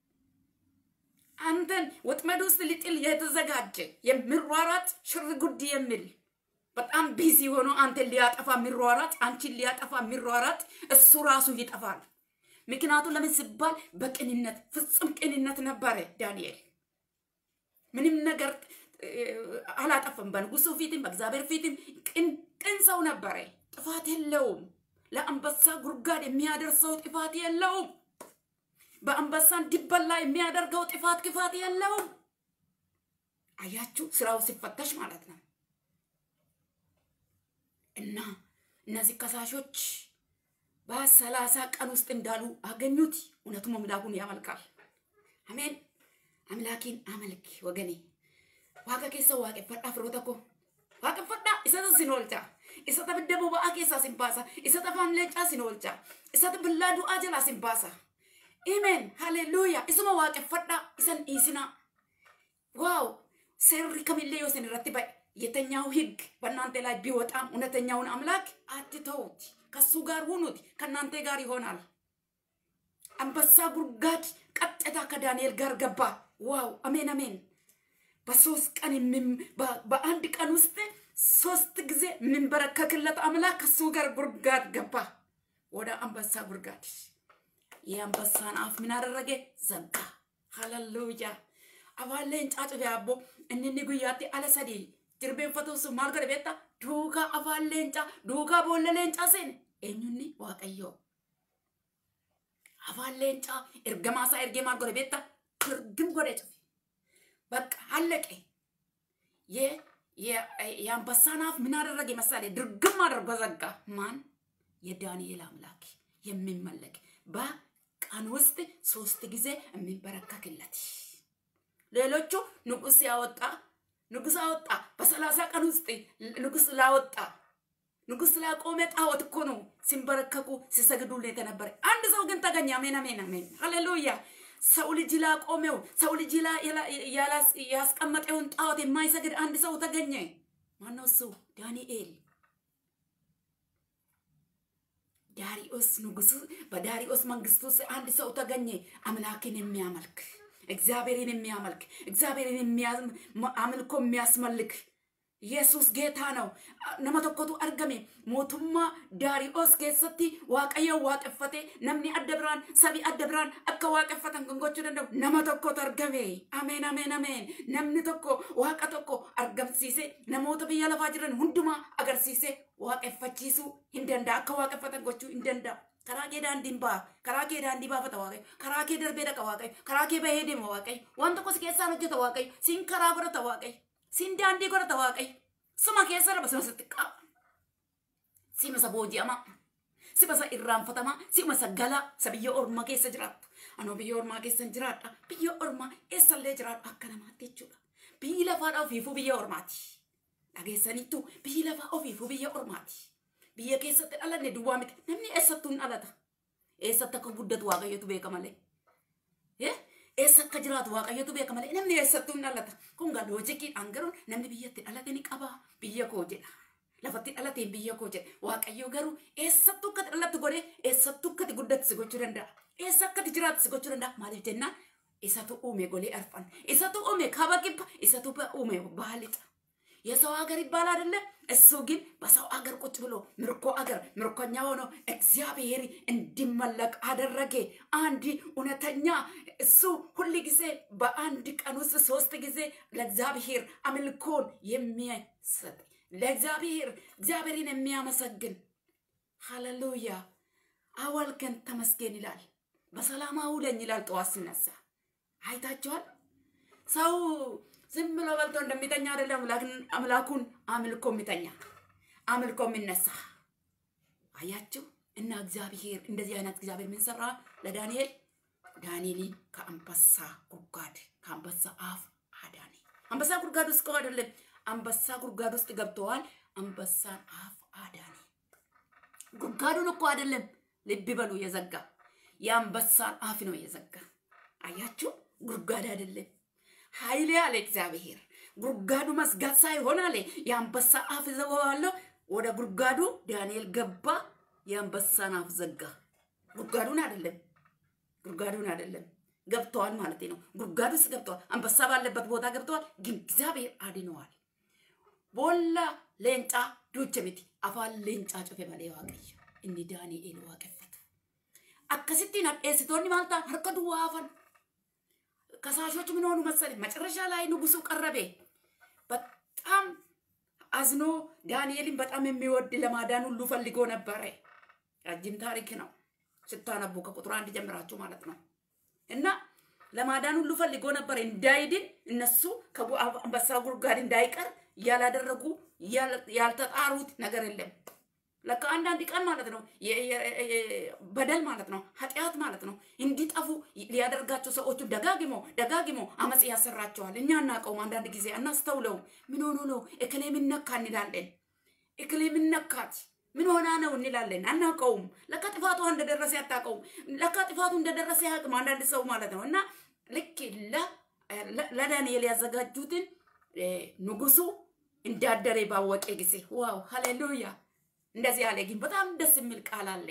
አንተን ወጥመድ ውስጥ ሊጥል የተዘጋጀ የሚሯሯጥ ሽር ጉድ የሚል በጣም ቢዚ ሆኖ አንተን ሊያጠፋ የሚሯሯጥ አንቺን ሊያጠፋ የሚሯሯጥ እሱ ራሱ ይጠፋል። ምክንያቱም ለምን ሲባል በቅንነት ፍጹም ቅንነት ነበረ ዳንኤል። ምንም ነገር አላጠፍም። በንጉሱ ፊትም በእግዚአብሔር ፊትም ቅን ሰው ነበረ። ጥፋት የለውም። ለአንበሳ ጉድጓድ የሚያደርሰው ጥፋት የለውም። በአንበሳ እንዲበላ የሚያደርገው ጥፋት ክፋት የለውም። አያችሁ፣ ስራው ሲፈተሽ ማለት ነው። እና እነዚህ ከሳሾች በሰላሳ ቀን ውስጥ እንዳሉ አገኙት። እውነቱም አምላኩን ያመልካል። አሜን። አምላኪን አመልክ ወገኔ። ዋቀ ኬሰ ዋቄፈዳ ፍሮተ ኮ ዋቄፈዳ ኢሰተ ሲኖልቻ ኢሰተ ብደ ቦበአ ኬሳ ሲንባሳ ኢሰተ ፋን ሌንጫ ሲኖልቻ ኢሰተ ብላ ዱአ ጀላ ሲንባሳ ኢሜን ሃሌሉያ ኢሱማ ዋቄፈዳ ኢሰን ኢስና ዋው ሴሪ ከሚሌ ዮስን ረቲ ባይ የተኛው ህግ በእናንተ ላይ ቢወጣም እውነተኛውን አምላክ አትተውት። ከሱ ጋር ሁኑት፣ ከእናንተ ጋር ይሆናል። አንበሳ ጉድጓድ ቀጥታ ከዳንኤል ጋር ገባ። ዋው አሜን አሜን። በሶስት ቀን በአንድ ቀን ውስጥ ሶስት ጊዜ የምንበረከክለት አምላክ ከሱ ጋር ጉድጓድ ገባ፣ ወደ አንበሳ ጉድጓድ። የአንበሳን አፍ ምን አደረገ? ዘጋ። ሃሌሉያ አባሌን ጫጩ ያቦ እንን ጉያቴ አለሰዲ jilbeenfatuus maal godhe beektaa duukaa afaan leencaa duukaa boolla leencaa seene eenyunni waaqayyoo afaan leencaa ergamaa isaa ergee maal godhe beektaa dirgim godhe cufe በቃ አለቀ። የአንበሳን አፍ ምን አደረገ መሳሌ ድርግም አድርጎ ዘጋ። ማን? የዳንኤል አምላክ የሚመለክ በቀን ውስጥ ሶስት ጊዜ የሚንበረከክለት ሌሎቹ ንጉስ ያወጣ ንጉስ አወጣ። በሰላሳ ቀን ውስጥ ንጉስ ላወጣ ንጉስ ላቆመ ጣዖት እኮ ነው ሲንበረከኩ ሲሰግዱለት የነበረ። አንድ ሰው ግን ተገኘ። አሜን አሜን አሜን፣ ሃሌሉያ። ሰው ልጅ ላቆመው ሰው ልጅ ያስቀመጠውን ጣዖት የማይሰግድ አንድ ሰው ተገኘ። ማነው እሱ? ዳንኤል። ዳሪዮስ ንጉሱ በዳሪዮስ መንግስት ውስጥ አንድ ሰው ተገኘ፣ አምላክን የሚያመልክ እግዚአብሔርን የሚያመልክ እግዚአብሔርን አምልኮ የሚያስመልክ ኢየሱስ ጌታ ነው። ነመ tokkotu argame mootummaa daari'oos keessatti waaqayyo waaqeffate namni adda biraan sabi adda biraan akka waaqeffatan kan gochuu danda'u nama tokkotu argame. Ameen ameen ameen. Namni tokko waaqa tokko argamsiise namoota biyya lafaa jiran hundumaa agarsiise waaqeffachiisuu hin danda'a akka waaqeffatan gochuu hin danda'a. karaa kee daandiin ba'a karaa kee daandii baafata waaqayyo karaa kee darbee dhaqa waaqayyo karaa kee bahee deema waaqayyo waan tokko si keessaan hojjeta waaqayyo siin karaa godhata waaqayyo siin daandii godhata waaqayyo suma keessa raba sima sitti qaba sima isa booji'ama sima isa irraanfatama sima isa galaa isa biyya ormaa keessa jiraattu anoo biyya ormaa keessa hin jiraadha biyya ormaa eessallee jiraadha akka namaatti jechuudha biyyi lafaadha ofiifuu biyya ormaati dhageessaniittu biyyi lafaa ofiifuu biyya ormaati. biyya keessatti dhalanne duwwaa miti namni eessattuu hin dhalata eessatti akka guddatu waaqayyotu beeka malee eessa akka jiraatu waaqayyotu beeka malee namni eessattuu hin dhalata kun gaa loojikiidhaan garuu namni biyyatti dhalate ni qaba biyya koo jedha lafatti dhalateen biyya koo jedha waaqayyo garuu eessattuu akkati dhalattu godhee eessattuu akkati guddatu si gochuu danda'a eessa akkati jiraatu si gochuu danda'a maaliif jennaan isatu uume golee arfan isatu uume kaaba kibba isatu uume baalixa የሰው ሀገር ይባል አይደለ? እሱ ግን በሰው ሀገር ቁጭ ብሎ ምርኮ ሀገር ምርኮኛ ሆኖ እግዚአብሔር እንዲመለክ አደረገ። አንድ እውነተኛ እሱ ሁል ጊዜ በአንድ ቀን ውስጥ ሶስት ጊዜ ለእግዚአብሔር አምልኮን የሚሰጥ ለእግዚአብሔር እግዚአብሔርን የሚያመሰግን ሃሌሉያ አዋልከን ተመስገን ይላል። በሰላም አውለኝ ይላል ጠዋት ሲነሳ አይታችኋል ሰው ዝም ብሎ በልቶ እንደሚተኛ አይደለም። አምላኩን አምልኮ የሚተኛ አምልኮ የሚነሳ አያችሁ። እና እግዚአብሔር እንደዚህ አይነት እግዚአብሔር ምን ሰራ ለዳንኤል? ዳንኤልን ከአንበሳ ጉድጓድ ከአንበሳ አፍ አዳነ። አንበሳ ጉድጓድ ውስጥ እኮ አይደለም፣ አንበሳ ጉድጓድ ውስጥ ገብተዋል። አንበሳን አፍ አዳነ። ጉድጓዱን እኮ አይደለም ልብ በሉ የዘጋ የአንበሳን አፍ ነው የዘጋ። አያችሁ፣ ጉድጓድ አይደለም ኃይሌ አለ እግዚአብሔር። ጉድጓዱ መዝጋት ሳይሆን አለ የአንበሳ አፍ ዘጋዋለሁ። ወደ ጉድጓዱ ዳንኤል ገባ፣ የአንበሳን አፍ ዘጋ። ጉድጓዱን አይደለም ጉድጓዱን አይደለም ገብተዋል ማለት ነው። ጉድጓድ ውስጥ ገብተዋል። አንበሳ ባለበት ቦታ ገብተዋል፣ ግን እግዚአብሔር አድነዋል። ቦላ ሌንጫ ዱቸ ሚቲ አፋን ሌንጫ ጩፌ መሌ ዋቀየ እኒ ዳንኤል ዋቀፈቱ አከሲቲን አዴስቶኒ ማልታ ሀርከ ዱዋ አፈን ከሳሾች ምን ሆኑ መሰለኝ? መጨረሻ ላይ ንጉሱ ቀረቤ። በጣም አዝኖ ዳንኤልን በጣም የሚወድ ለማዳን ሁሉ ፈልጎ ነበረ። ረጅም ታሪክ ነው ስታነቡ ከቁጥር አንድ ጀምራችሁ ማለት ነው። እና ለማዳን ሁሉ ፈልጎ ነበር እንዳይድን እነሱ ከአንበሳ ጉድጓድ እንዳይቀር ያላደረጉ ያልተጣሩት ነገር የለም። ለካ አንዳንድ ቀን ማለት ነው በደል ማለት ነው ኃጢአት ማለት ነው እንዲጠፉ ሊያደርጋቸው ሰዎቹ ደጋግሞ ደጋግሞ አመፅ ያሰራቸዋል። እኛ አናውቀውም። አንዳንድ ጊዜ አናስተውለውም። ምን ሆኖ ነው እክሌ ምነካ እንላለን። እክሌ ምነካት ምን ሆና ነው እንላለን። አናውቀውም። ለካ ጥፋቱ እንደደረሰ አታውቀውም። ለካ ጥፋቱ እንደደረሰ ያቅም አንዳንድ ሰው ማለት ነው እና ልክ ለዳንኤል ያዘጋጁትን ንጉሱ እንዳደረ ባወቀ ጊዜ ዋው ሃሌሉያ እንደዚህ አለ። ግን በጣም ደስ የሚል ቃል አለ።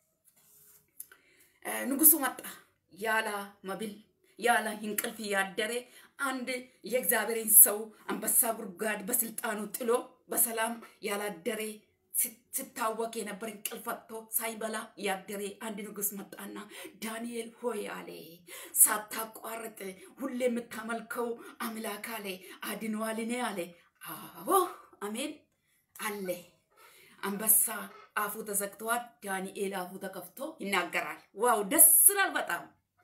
ንጉሱ መጣ ያለ መብል ያለ እንቅልፍ ያደረ አንድ የእግዚአብሔርን ሰው አንበሳ ጉድጓድ በስልጣኑ ጥሎ በሰላም ያላደረ ስታወቅ የነበር እንቅልፍ አጥቶ ሳይበላ ያደረ አንድ ንጉስ መጣና ዳንኤል ሆይ አለ፣ ሳታቋርጥ ሁሌ የምታመልከው አምላክ አለ አድነዋልኔ አለ። አዎ አሜን አለ። አንበሳ አፉ ተዘግተዋል። ዳንኤል አፉ ተከፍቶ ይናገራል። ዋው ደስ ይላል በጣም።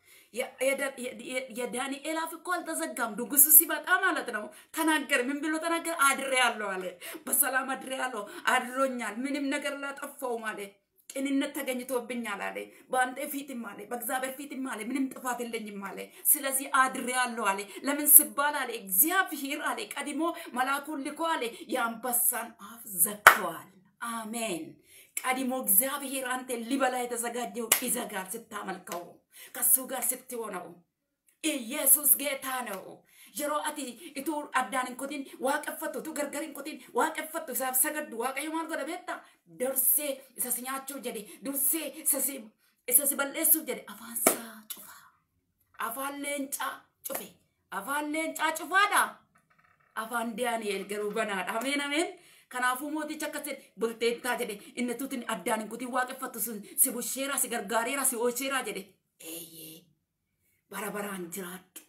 የዳንኤል አፍ እኮ አልተዘጋም። ንጉሱ ሲመጣ ማለት ነው ተናገር። ምን ብሎ ተናገር? አድሬ ያለው አለ። በሰላም አድሬ ያለው አድሮኛል። ምንም ነገር ላጠፋውም አለ። ቅንነት ተገኝቶብኛል አለ። በአንተ ፊትም አለ፣ በእግዚአብሔር ፊትም አለ፣ ምንም ጥፋት የለኝም አለ። ስለዚህ አድሬ ያለው አለ። ለምን ስባል አለ እግዚአብሔር አለ ቀድሞ መልአኩን ልኮ አለ የአንበሳን አፍ ዘግተዋል። አሜን። ቀድሞ እግዚአብሔር አንተ ሊበላ የተዘጋጀው ይዘጋል ስታመልከው ከሱ ጋር ስትሆነው። ኢየሱስ ጌታ ነው። yeroo ati ituu addaan hin kutin waaqeffattu utuu gargar hin kutin waaqeffattu isaaf sagaddu waaqayyo maal godha beekta dursee isa si nyaachuu jedhe dursee isa si isa si balleessuuf jedhe afaansaa cufa afaan leencaa cufe afaan leencaa cufaadha afaan daani'el garuu banaadha ameen ameen kanaafuu mootichi akkas jedhe bulteettaa jedhe inni tuutin addaan hin kutin waaqeffattu sun si busheeraa si gargaareera si oolcheeraa jedhe eeyyee bara baraan jiraadhu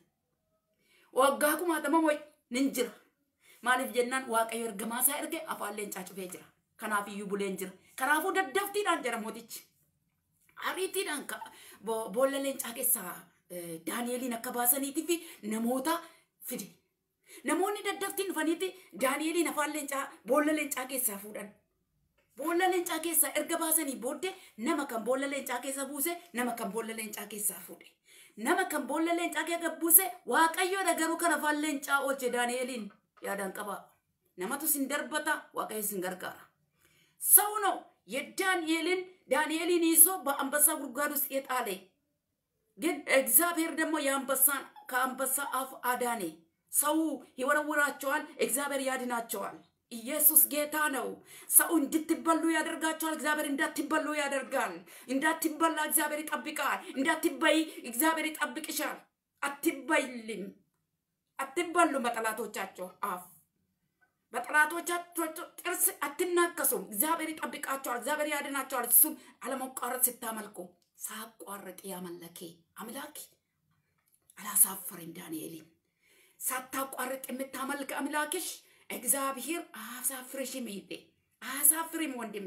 waggaa kumaatama moy nin jira maaliif jennaan waaqayyo ergamaasaa erge afaan leencaa cufee jira kanaaf iyyuu buleen jira kanaafuu daddaftiidhaan jira mootichi ariitiidhaan boolla leencaa keessaa daani'eliin akka baasaniitii fi namoota fide namoonni daddaftiin dhufaniiti daani'eliin afaan leencaa boolla leencaa keessaa fuudhan boolla leencaa keessaa erga baasanii booddee nama kan boolla leencaa keessa buuse nama kan boolla leencaa keessaa fuudhe nama kan boolla leencaa keessa buuse waaqayyoodha garuu kan afaan leencaa oolche daani'eliin yaadaan qaba namatu sin darbata waaqayyo sin gargaara ሰው ነው የዳንኤልን ዳንኤልን ይዞ በአንበሳ ጉድጓድ ውስጥ የጣለ ግን እግዚአብሔር ደግሞ የአንበሳን ከአንበሳ አፍ አዳኔ ሰው ይወረውራቸዋል እግዚአብሔር ያድናቸዋል ኢየሱስ ጌታ ነው ሰው እንድትበሉ ያደርጋቸዋል እግዚአብሔር እንዳትበሉ ያደርጋል እንዳትበላ እግዚአብሔር ይጠብቃል እንዳትበይ እግዚአብሔር ይጠብቅሻል አትበይልም አትበሉም በጠላቶቻቸው አፍ በጠላቶቻቸው ጥርስ አትናከሱም እግዚአብሔር ይጠብቃቸዋል እግዚአብሔር ያድናቸዋል እሱን አለመቋረጥ ስታመልኩ ሳቋርጥ ያመለኬ አምላክ አላሳፈረም ዳንኤልን ሳታቋርጥ የምታመልክ አምላክሽ እግዚአብሔር አያሳፍርሽም ይሄ አያሳፍርም ወንድሜ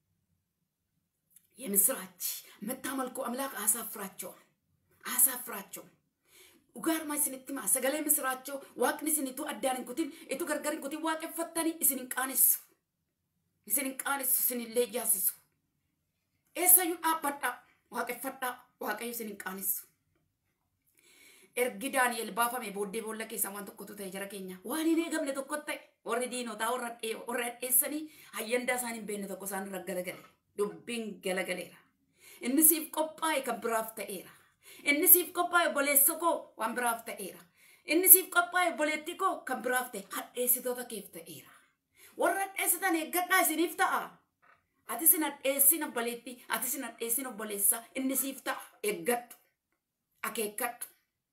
የምስራች የምታመልኩ አምላክ አያሳፍራቸውም አያሳፍራቸውም ugaarma isinitti maa sagalee misiraachoo waaqni isinitu addaan hin kutin itu gargar hin kutin waaqeffattanii isin hin qaanessu isin hin qaanessu isin illee jaasisu eessayyuu dhaabbadhaa waaqeffadhaa waaqayyo isin hin qaanessu ergi daani'el baafame booddee boolla keessa waan tokkotu ta'e jara keenya waan hin eegamne tokko ta'e warri diinotaa warra dheessanii hayyandaa isaan hin beekne tokko isaan irra garagale dubbiin galagaleera inni siif qophaa'e kan biraaf ta'eera inni siif qophaa'e obboleessa koo waan biraaf ta'eera inni siif qophaa'e obboleetti koo kan biraaf ta'e hadheessitoota keef ta'eera warra hadheessitan eeggadhaa isiniif ta'a ati sin hadheessin obboleetti ati sin hadheessin obboleessa inni siif ta'a eeggadhu akeekkadhu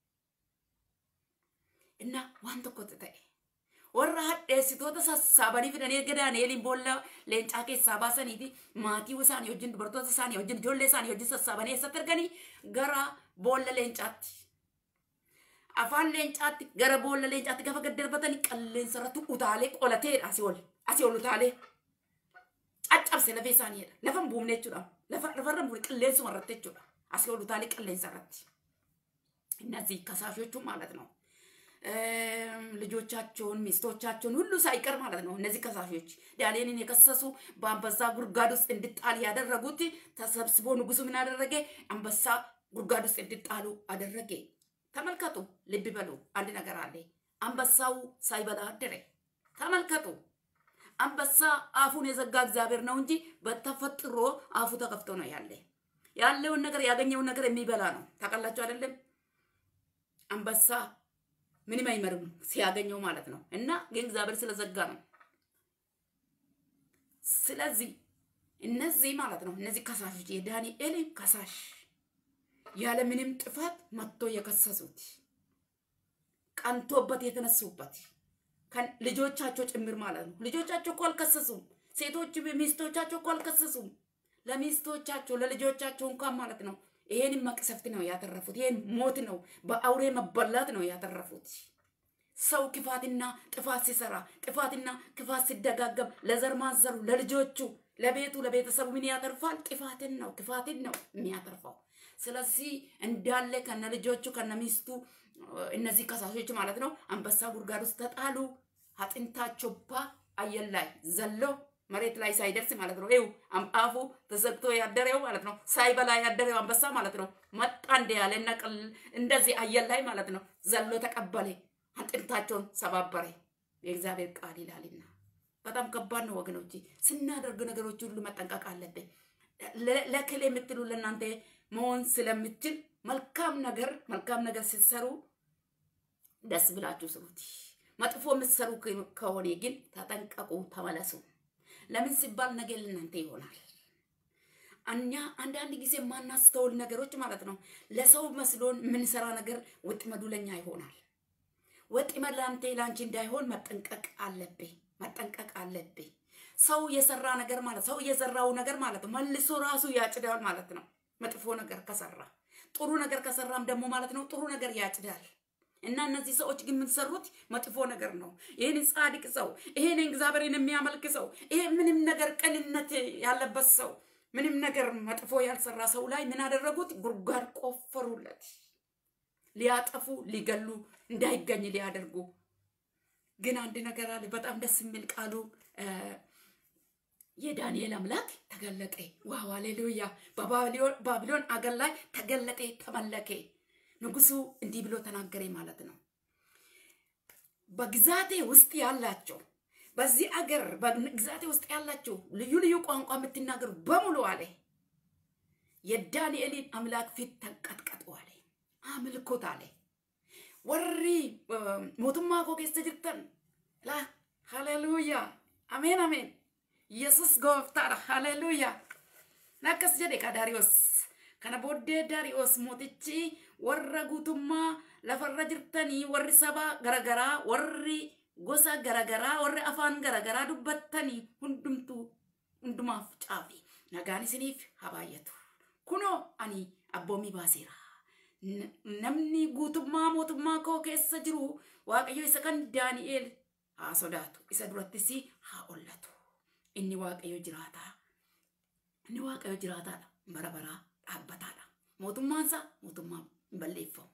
inna waan tokkotti ta'e warra hadheessitoota sassaabanii fidanii erga daani'eliin boolla leencaa keessaa baasaniiti maatii isaanii wajjin dubartoota isaanii wajjin ijoollee isaanii wajjin sassaabanii eessatti erganii gara boolla leencaatti afaan leencaatti gara boolla leencaatti gaafa gad darbatanii qilleensa irratti utaalee qolateedha asii ol asii ol utaalee caccabse lafee isaaniidha lafa hin buufne jechuudha lafa lafarra hin buufne qilleensuma irratti jechuudha asii ol utaalee qilleensa irratti እነዚህ ከሳሾቹ ማለት ነው ልጆቻቸውን ሚስቶቻቸውን ሁሉ ሳይቀር ማለት ነው። እነዚህ ከሳሾች ዳንኤልን የከሰሱ በአንበሳ ጉድጓድ ውስጥ እንድጣል ያደረጉት ተሰብስቦ ንጉሱ ምን አደረገ? አንበሳ ጉድጓድ ውስጥ እንድጣሉ አደረገ። ተመልከቱ፣ ልብ በሉ። አንድ ነገር አለ። አንበሳው ሳይበላ አደረ። ተመልከቱ። አንበሳ አፉን የዘጋ እግዚአብሔር ነው እንጂ በተፈጥሮ አፉ ተከፍቶ ነው ያለ። ያለውን ነገር ያገኘውን ነገር የሚበላ ነው። ታውቃላችሁ አይደለም? አንበሳ ምንም አይመርም ሲያገኘው ማለት ነው። እና ግን እግዚአብሔር ስለዘጋ ነው። ስለዚህ እነዚህ ማለት ነው እነዚህ ከሳሾች የዳንኤል ከሳሽ ያለ ምንም ጥፋት መጥቶ የከሰሱት ቀንቶበት የተነሱበት ልጆቻቸው ጭምር ማለት ነው። ልጆቻቸው እኮ አልከሰሱም። ሴቶች ሚስቶቻቸው እኮ አልከሰሱም። ለሚስቶቻቸው ለልጆቻቸው እንኳን ማለት ነው ይሄን መቅሰፍት ነው ያተረፉት። ይሄን ሞት ነው በአውሬ መበላት ነው ያተረፉት። ሰው ክፋትና ጥፋት ሲሰራ ጥፋትና ክፋት ሲደጋገም ለዘር ማንዘሩ ለልጆቹ፣ ለቤቱ፣ ለቤተሰቡ ምን ያተርፋል? ጥፋትን ነው ክፋትን ነው የሚያተርፈው። ስለዚህ እንዳለ ከነ ልጆቹ ከነ ሚስቱ እነዚህ ከሳሾች ማለት ነው አንበሳ ጉድጓድ ውስጥ ተጣሉ። አጥንታቸው ባ አየር ላይ ዘሎ መሬት ላይ ሳይደርስ ማለት ነው። ይኸው አፉ ተዘግቶ ያደረው ማለት ነው። ሳይበላ ያደረው አንበሳ ማለት ነው። መጣ እንደ ያለ እንደዚህ አየር ላይ ማለት ነው ዘሎ ተቀበለ፣ አጥንታቸውን ሰባበረ። የእግዚአብሔር ቃል ይላልና በጣም ከባድ ነው ወገኖች። ስናደርግ ነገሮች ሁሉ መጠንቀቅ አለብን። ለክል የምትሉ ለእናንተ መሆን ስለምችል መልካም ነገር መልካም ነገር ስትሰሩ ደስ ብላችሁ ስሩት። መጥፎ የምትሰሩ ከሆነ ግን ተጠንቀቁ፣ ተመለሱ። ለምን ሲባል ነገ ለእናንተ ይሆናል። እኛ አንዳንድ ጊዜ የማናስተውል ነገሮች ማለት ነው ለሰው መስሎን የምንሰራ ነገር ወጥመዱ ለኛ ይሆናል። ወጥመድ ለአንተ ለአንቺ እንዳይሆን መጠንቀቅ አለብህ፣ መጠንቀቅ አለብህ። ሰው የሰራ ነገር ማለት ሰው የዘራው ነገር ማለት ነው መልሶ ራሱ ያጭዳል ማለት ነው። መጥፎ ነገር ከሰራ ጥሩ ነገር ከሰራም ደግሞ ማለት ነው ጥሩ ነገር ያጭዳል። እና እነዚህ ሰዎች ግን የምትሰሩት መጥፎ ነገር ነው። ይህን ጻድቅ ሰው ይሄን እግዚአብሔርን የሚያመልክ ሰው ይሄ ምንም ነገር ቅንነት ያለበት ሰው ምንም ነገር መጥፎ ያልሰራ ሰው ላይ ምን አደረጉት? ጉድጓድ ቆፈሩለት። ሊያጠፉ ሊገሉ እንዳይገኝ ሊያደርጉ። ግን አንድ ነገር አለ። በጣም ደስ የሚል ቃሉ የዳንኤል አምላክ ተገለጠ። ዋው ሃሌሉያ! በባቢሎን አገር ላይ ተገለጠ፣ ተመለከ። ንጉሱ እንዲህ ብሎ ተናገረ ማለት ነው። በግዛቴ ውስጥ ያላቸው በዚህ አገር በግዛቴ ውስጥ ያላቸው ልዩ ልዩ ቋንቋ የምትናገሩ በሙሉ አለ የዳንኤልን አምላክ ፊት ተንቀጥቀጡ አለ፣ አምልኮት አለ። ወሪ ሞቱማ ኮ ኬሰ ጅርተን ላ ሃሌሉያ አሜን አሜን ኢየሱስ ጎፍታadha ሃሌሉያ nakkas jedhe ka daariyoos kana booddee daariyoos mootichi warra guutummaa lafarra jirtanii warri saba garagaraa warri gosa garagaraa warri afaan garagaraa dubbattanii hundumtuu hundumaaf caafi nagaan isiniif haa baay'atu kunoo ani abboomii baaseera namni guutummaa mootummaa koo keessa jiru waaqayyo isa kan daani'eel haa sodaatu isa durattis haa ollatu inni waaqayyo jiraataa inni waaqayyo jiraataadha bara baraa dhaabbataadha mootummaansaa mootummaa hin balleeffamu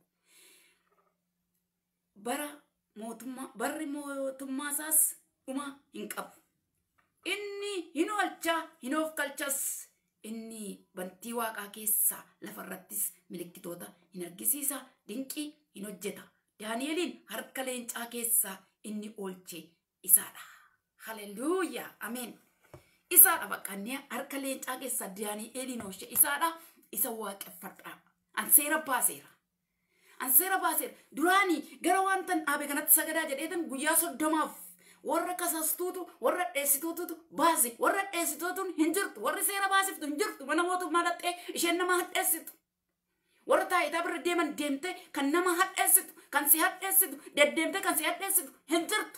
bara mootummaa barri mootummaasaas dhuma hin qabu inni hin oolchaa hin of galchas inni bantii waaqaa keessaa lafarrattis milikkitoota hin argisiisa dinqii hin hojjeta daani'eliin harka leencaa keessaa inni oolche isaadha haleluuyaa ameen isaadha bakka inni harka leencaa keessa daani'eeliin oolche isaadha isa waaqeffadha an seera baaseera an seera baaseera duraanii gara wanta dhaabe kanatti sagadaa jedheetan guyyaa soddomaaf warra kasastuutu warra dheessituutu baase warra dheessituutuun hin jirtu warri seera baasiftu hin jirtu mana mootummaa dhaxxee isheen nama hadheessitu warra taayitaa bira deeman deemte kan nama hadheessitu kan si hadheessitu deddeemte kan si hadheessitu hin jirtu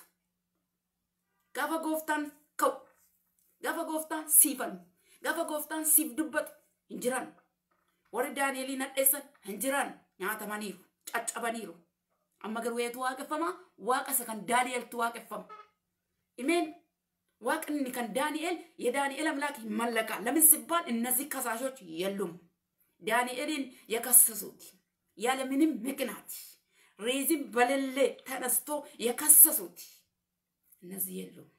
gaafa gooftaan ka'u gaafa gooftaan siifannu gaafa gooftaan siif dubbatu hin jiran warri daani'eliin hadheessan hin jiran nyaatamaniiru caccabaniiru amma garuu eetu waaqeffama waaqa isa kan daani'eltu waaqeffama imeen waaqni kan daani'el የዳንኤል አምላክ ይመለካል ለምን ሲባል እነዚህ ከሳሾች የሉም ዳንኤልን የከሰሱት ያለምንም ምክንያት ሬዝም በሌለ ተነስቶ የከሰሱት እነዚህ የሉም።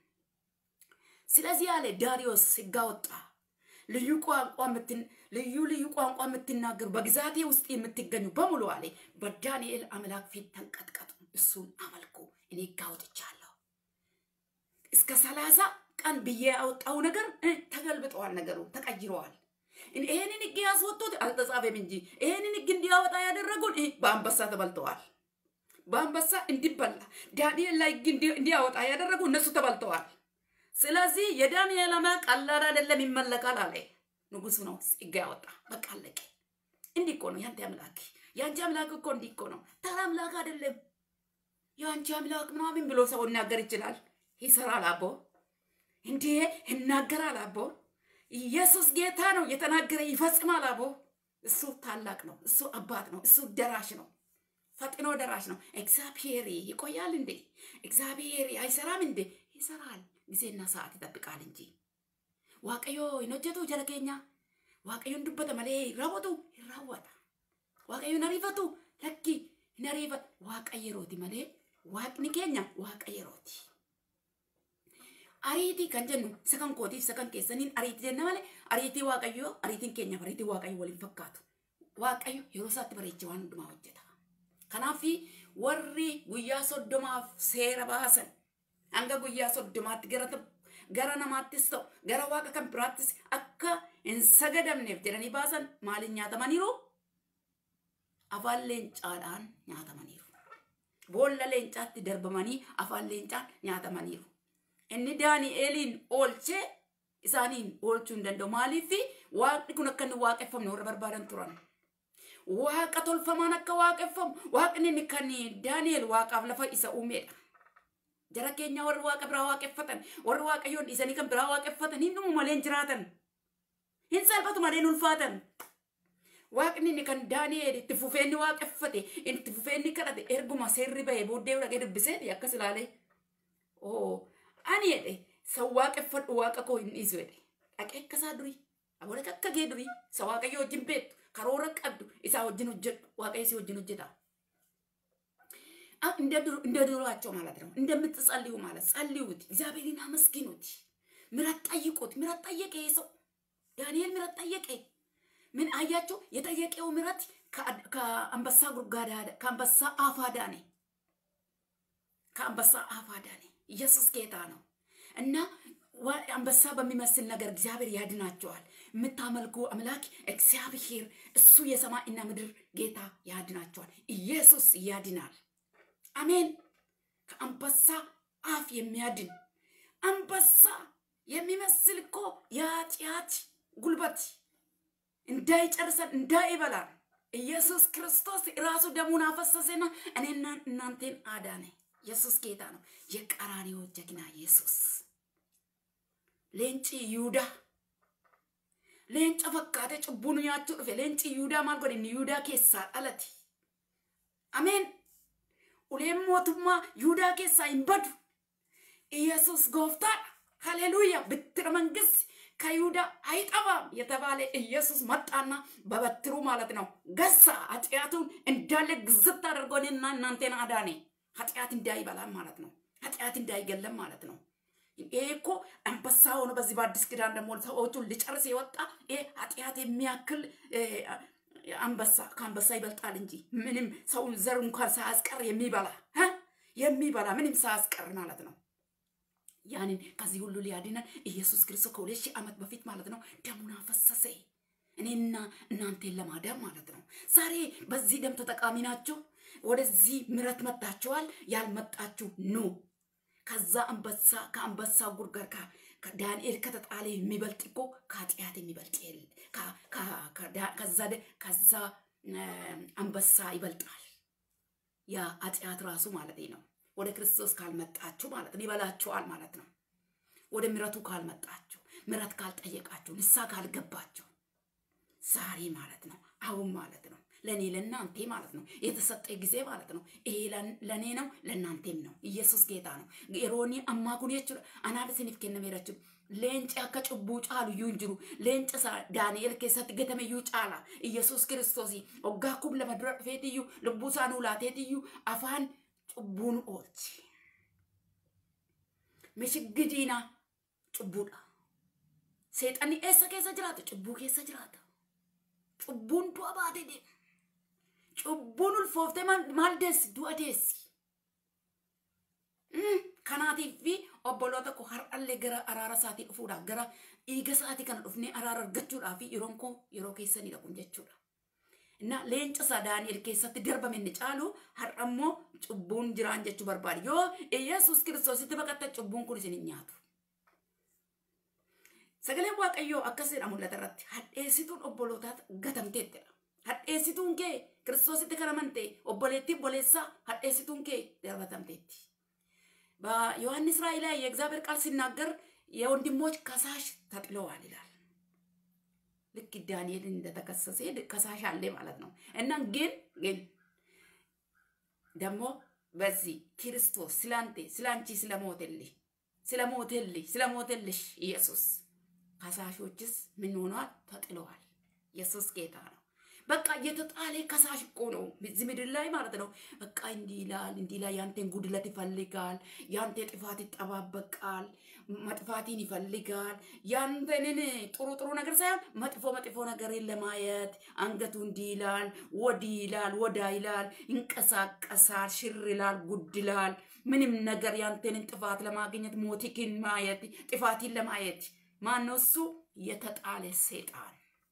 ስለዚህ ያለ ዳሪዮስ ሕግ አወጣ። ልዩ ቋንቋ ልዩ ልዩ ቋንቋ የምትናገሩ በግዛቴ ውስጥ የምትገኙ በሙሉ አለ በዳንኤል አምላክ ፊት ተንቀጥቀጡ፣ እሱን አመልኩ። እኔ ሕግ አውጥቻለሁ። እስከ ሰላሳ ቀን ብዬ ያወጣው ነገር ተገልብጠዋል፣ ነገሩ ተቀይረዋል። ይሄንን ሕግ ያስወጡት አልተጻፈም እንጂ ይሄንን ሕግ እንዲያወጣ ያደረጉን በአንበሳ ተበልተዋል። በአንበሳ እንዲበላ ዳንኤል ላይ ሕግ እንዲያወጣ ያደረጉ እነሱ ተበልተዋል። ስለዚህ የዳንኤል አምላክ ቀላል አይደለም፣ ይመለካል አለ ንጉሱ ነው ሕግ ያወጣ። በቃ አለቀ። እንዲህ እኮ ነው ያንተ አምላክ። የአንቺ አምላክ እኮ እንዲህ እኮ ነው። ተራ አምላክ አይደለም። የአንቺ አምላክ ምናምን ብሎ ሰው ይናገር ይችላል። ይሰራል አቦ እንዴ ይናገራል አቦ ኢየሱስ ጌታ ነው። የተናገረ ይፈጽማል አቦ። እሱ ታላቅ ነው። እሱ አባት ነው። እሱ ደራሽ ነው። ፈጥኖ ደራሽ ነው። እግዚአብሔር ይቆያል እንዴ? እግዚአብሔር አይሰራም እንዴ? ይሰራል። ጊዜና ሰዓት ይጠብቃል እንጂ ዋቀዮ ይኖጀቱ ጀለኬኛ ዋቀዮን ዱበተ መሌ ይራወጡ ይራወጣ ዋቀዮን አሪፈቱ ለኪ ነሪፈት ዋቀየሮቲ መሌ ዋቅኒ ኬኛ ዋቀየሮቲ ariitii kan jennu isa kan kootiif isa kan keessaniin ariitii jenna malee ariitii waaqayyoo ariitiin keenyaaf ariitii waaqayyoo waliin fakkaatu. Waaqayyo yeroo isaatti bareechee waan hundumaa hojjeta. Kanaaf warri guyyaa soddomaaf seera baasan hanga guyyaa soddomaatti gara gara namaattis ta'u gara waaqa kan biraattis akka hin sagadamneef jedhanii baasan maaliin nyaatamaniiru? Afaan leencaadhaan nyaatamaniiru. Boolla leencaatti darbamanii afaan leencaan nyaatamaniiru. inni daani'eeliin oolchee isaaniin oolchuu hin danda'u. Maaliif waaqni kun akka inni waaqeffamne warra barbaadan turan. Waaqa tolfamaan akka waaqeffamu waaqni inni kan daani'eel waaqaaf lafa isa uumedha. Jara keenya warri waaqa biraa waaqeffatan warri waaqayyoon dhiisanii kan biraa waaqeffatan hin dhumu malee hin jiraatan. Hin salphatu malee hin ulfaatan. Waaqni inni kan daani'eel itti fufee inni waaqeffate itti fufee inni kadhate erguma seerri bahee booddee dhagee dubbisee akkas ilaalee. Oo ani jedhe san waaqeffadhu waaqa koo hin dhiisu jedhe dhaqee akka isaa durii abola akka gee durii isa waaqayyo wajjin beektu karoora qabdu isaa wajjin hojjedhu waaqayyo si wajjin hojjeta እንደ ድሮአቸው ማለት ነው። እንደምትጸልዩ ማለት ጸልዩት፣ እግዚአብሔርን አመስግኑት፣ ምሕረት ጠይቁት። ምሕረት ጠየቀ ይሄ ሰው ዳንኤል ምሕረት ጠየቀ። ምን አያቸው? የጠየቀው ምሕረት ከአንበሳ ጉድጓድ ከአንበሳ አፍ አዳነ። ከአንበሳ አፍ አዳነ። ኢየሱስ ጌታ ነው እና አንበሳ በሚመስል ነገር እግዚአብሔር ያድናቸዋል። የምታመልኩ አምላክ እግዚአብሔር እሱ የሰማይና ምድር ጌታ ያድናቸዋል። ኢየሱስ ያድናል። አሜን። ከአንበሳ አፍ የሚያድን አንበሳ የሚመስል እኮ የኃጢአት ጉልበት እንዳይጨርሰን እንዳይበላን ኢየሱስ ክርስቶስ ራሱ ደሙን አፈሰሰና እኔና እናንተን አዳነ። ኢየሱስ ጌታ ነው። የቀራንዮ ጀግና ኢየሱስ ሌንጭ ይሁዳ ሌንጨ ፈካተ ጭቡኑ ኛቹ ዱፌ ሌንጭ ይሁዳ ማል ጎድን ይሁዳ ኬሳ dhalate አሜን uleen mootummaa yihudaa keessaa hin badu ኢየሱስ ጎፍታadha ሃሌሉያ ብትረ መንግስት ከይሁዳ አይጠፋም የተባለ ኢየሱስ መጣና በበትሩ ማለት ነው ገሳ ኃጢአቱን እንዳለ ግዝት አድርጎ እኔና እናንተን አዳኔ ኃጢአት እንዳይበላም ማለት ነው ኃጢአት እንዳይገለም ማለት ነው ይሄ እኮ አንበሳ ሆኖ በዚህ በአዲስ ኪዳን ደግሞ ሰዎቹን ሊጨርስ የወጣ ይሄ ኃጢአት የሚያክል አንበሳ ከአንበሳ ይበልጣል እንጂ ምንም ሰው ዘር እንኳን ሳያስቀር የሚበላ የሚበላ ምንም ሳያስቀር ማለት ነው ያንን ከዚህ ሁሉ ሊያድነን ኢየሱስ ክርስቶስ ከሁለት ሺህ ዓመት በፊት ማለት ነው ደሙን አፈሰሰ። እኔና እናንተን ለማዳን ማለት ነው። ዛሬ በዚህ ደም ተጠቃሚ ናችሁ። ወደዚህ ምረት መጣችኋል። ያልመጣችሁ ኑ። ከዛ አንበሳ ከአንበሳ ጉርጋር ዳንኤል ከተጣለ የሚበልጥ እኮ ከኃጢአት የሚበልጥ ከዛ አንበሳ ይበልጣል። ያ ኃጢአት ራሱ ማለት ነው። ወደ ክርስቶስ ካልመጣችሁ ማለት ነው ይበላችኋል ማለት ነው። ወደ ምረቱ ካልመጣችሁ፣ ምረት ካልጠየቃችሁ፣ ንሳ ካልገባችሁ ዛሬ ማለት ነው አሁን ማለት ነው ለእኔ ለእናንተ ማለት ነው የተሰጠ ጊዜ ማለት ነው። ይሄ ለእኔ ነው ለእናንተም ነው። ኢየሱስ ጌታ ነው። የሮኒ አማኩን የቹ አናን ስኒፍ ከነሜረችሁ leenci akka cubbuu caalu iyyuu hin jiru leenca isaa daani'el keessatti gatame iyyuu caala iyesuus kiristoos waggaa kum lama dura dhufeetiyyuu lubbuu isaa nuu laateetiyyuu afaan cubbuu nu oolche mishiggi diinaa cubbuudha seexanni eessa keessa jiraata cubbuu keessa jiraata cubbuun du'a baatee deema cubbuun ulfooftee maal deessi du'a deessi kanaatiif fi obboloota koo har'allee gara araara isaatii dhufuudhaaf gara dhiiga isaatii kana dhufnee araara argachuudhaaf yeroon koo yeroo keessanii kun jechuudha. Na leenca isaa Daani'el keessatti darbame inni caalu har'a immoo cubbuun jiraan jechuu barbaade. Yoo Iyesuus kiristoositti baqatta cubbuun kun isin hin nyaatu. Sagaleen Waaqayyoo akkas jedha mul'ata irratti hadheessituun obbolootaa gatamteettidha. Hadheessituun kee kiristoositti kan amante obboleettii obboleessaa hadheessituun kee darbatamteetti. በዮሐንስ ራእይ ላይ የእግዚአብሔር ቃል ሲናገር የወንድሞች ከሳሽ ተጥለዋል ይላል። ልክ ዳንኤል እንደተከሰሰ ከሳሽ አለ ማለት ነው። እና ግን ግን ደግሞ በዚህ ክርስቶስ ስላንቴ ስላንቺ ስለሞተልህ ስለሞተልህ ስለሞተልሽ ኢየሱስ ከሳሾችስ ምን ሆኗል? ተጥለዋል። ኢየሱስ ጌታ ነው። በቃ እየተጣለ ከሳሽ እኮ ነው እዚህ ምድር ላይ ማለት ነው። በቃ እንዲህ ይላል እንዲህ ይላል። ያንተን ጉድለት ይፈልጋል። ያንተ ጥፋት ይጠባበቃል። መጥፋትን ይፈልጋል። ያንተንን ጥሩ ጥሩ ነገር ሳይሆን መጥፎ መጥፎ ነገርን ለማየት አንገቱ እንዲህ ይላል፣ ወዲህ ይላል፣ ወዳ ይላል፣ ይንቀሳቀሳል፣ ሽር ይላል፣ ጉድ ይላል። ምንም ነገር ያንተንን ጥፋት ለማግኘት ሞቲክን ማየት ጥፋትን ለማየት ማነው እሱ? የተጣለ ሰይጣን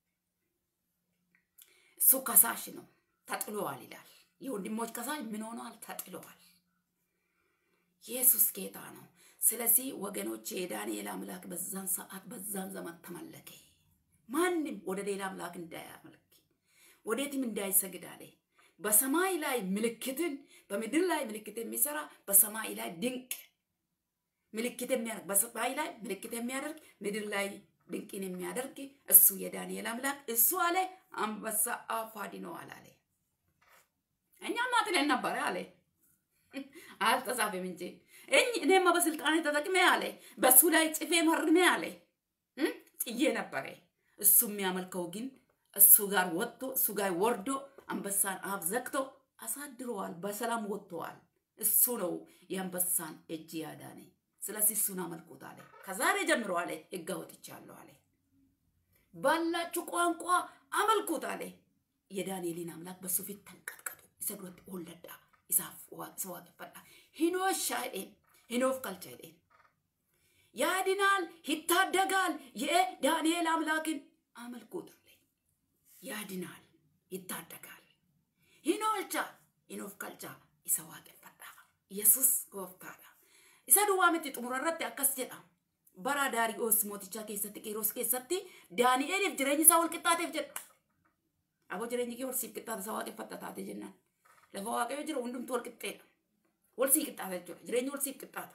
እሱ ከሳሽ ነው። ተጥሏል ይላል። የወንድሞች ከሳሽ ምን ሆኗል? ተጥሏል። ኢየሱስ ጌታ ነው። ስለዚህ ወገኖች የዳንኤል አምላክ በዛን ሰዓት በዛን ዘመን ተመለከ። ማንም ወደ ሌላ አምላክ እንዳያመልክ ወዴትም እንዳይሰግድ አለ። በሰማይ ላይ ምልክትን በምድር ላይ ምልክት የሚሰራ በሰማይ ላይ ድንቅ ምልክት የሚያደርግ በሰማይ ላይ ምልክት የሚያደርግ ምድር ላይ ድንቅን የሚያደርግ እሱ የዳንኤል አምላክ እሱ አለ አንበሳ አፍ አድነዋል አለ። እኛማ ጥለን ነበረ አለ አልተጻፈም እንጂ እኔማ በስልጣኔ ተጠቅሜ አለ በሱ ላይ ጽፌ መርሜ አለ ጥዬ ነበረ። እሱ የሚያመልከው ግን እሱ ጋር ወጥቶ እሱ ጋር ወርዶ አንበሳን አፍ ዘግቶ አሳድረዋል። በሰላም ወጥተዋል። እሱ ነው የአንበሳን እጅ ያዳነ። ስለዚህ እሱን አመልኩት አለ። ከዛሬ ጀምሮ አለ ሕግ አውጥቻለሁ አለ። ባላችሁ ቋንቋ አመልኩት አለ። የዳንኤልን አምላክ በሱ ፊት ተንቀጥቀጡ። ይሰግዶት ወለዳ isaaf isa waaqeffadha. Hinoosh shaa'een hinoof kalcha jedheen. ያድናል፣ ይታደጋል። የዳንኤል አምላክን አመልኩት አለ። ያድናል፣ ይታደጋል። ሂኖልቻ ሂኖፍ ካልቻ isa waaqeffadha. Yesus gooftaadha. Isa duwwaa miti xumura irratti akkas jedha. Bara Daariyoos mootichaa keessatti Qiiros keessatti Daani'eeliif jireenyi isaa wal qixxaateef jedha. Aboo jireenyi kee wal siif qixxaata isa waaqeffata taate jennaan. Lafa waaqayyo jira hundumtu wal qixxeedha. Wal sii qixxaata jechuudha. Jireenyi wal siif qixxaata.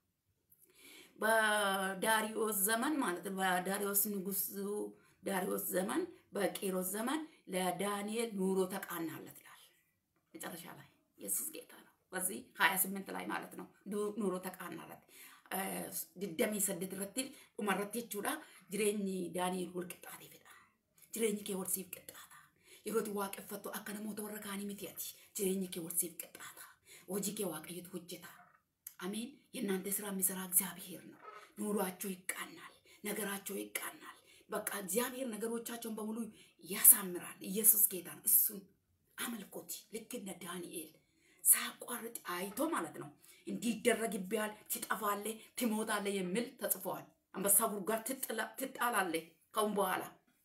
በዳሪዮስ ዘመን ማለት ነው። በዳሪዮስ ንጉስ ዳሪዮስ ዘመን በቂሮስ ዘመን ለዳንኤል ኑሮ ተቃናለት ይላል መጨረሻ ላይ ኢየሱስ ጌታ ነው። በዚህ ሀያ ስምንት ላይ ማለት ነው ኑሮ ተቃናለት ድደሚ ሰደት ረትል ኡመረት jechuudha jireenyi daani'el wal qixxaatee fedha jireenyi kee wal siif qixxaata yeroo itti waaqeffattu akka namoota warra kaanii miti ati jireenyi kee wal siif qixxaata hojii kee waaqayyotu hojjeta አሜን የእናንተ ስራ የሚሰራ እግዚአብሔር ነው ኑሯቸው ይቃናል ነገራቸው ይቃናል በቃ እግዚአብሔር ነገሮቻቸውን በሙሉ ያሳምራል ኢየሱስ ጌታ ነው እሱን አመልኮት ልክ እንደ ዳንኤል ሳቋርጥ አይቶ ማለት ነው እንዲደረግብሃል፣ ትጠፋለህ፣ ትሞታለህ የሚል ተጽፏል። አንበሳ ጉድጓድ ትጣላለህ ከአሁን በኋላ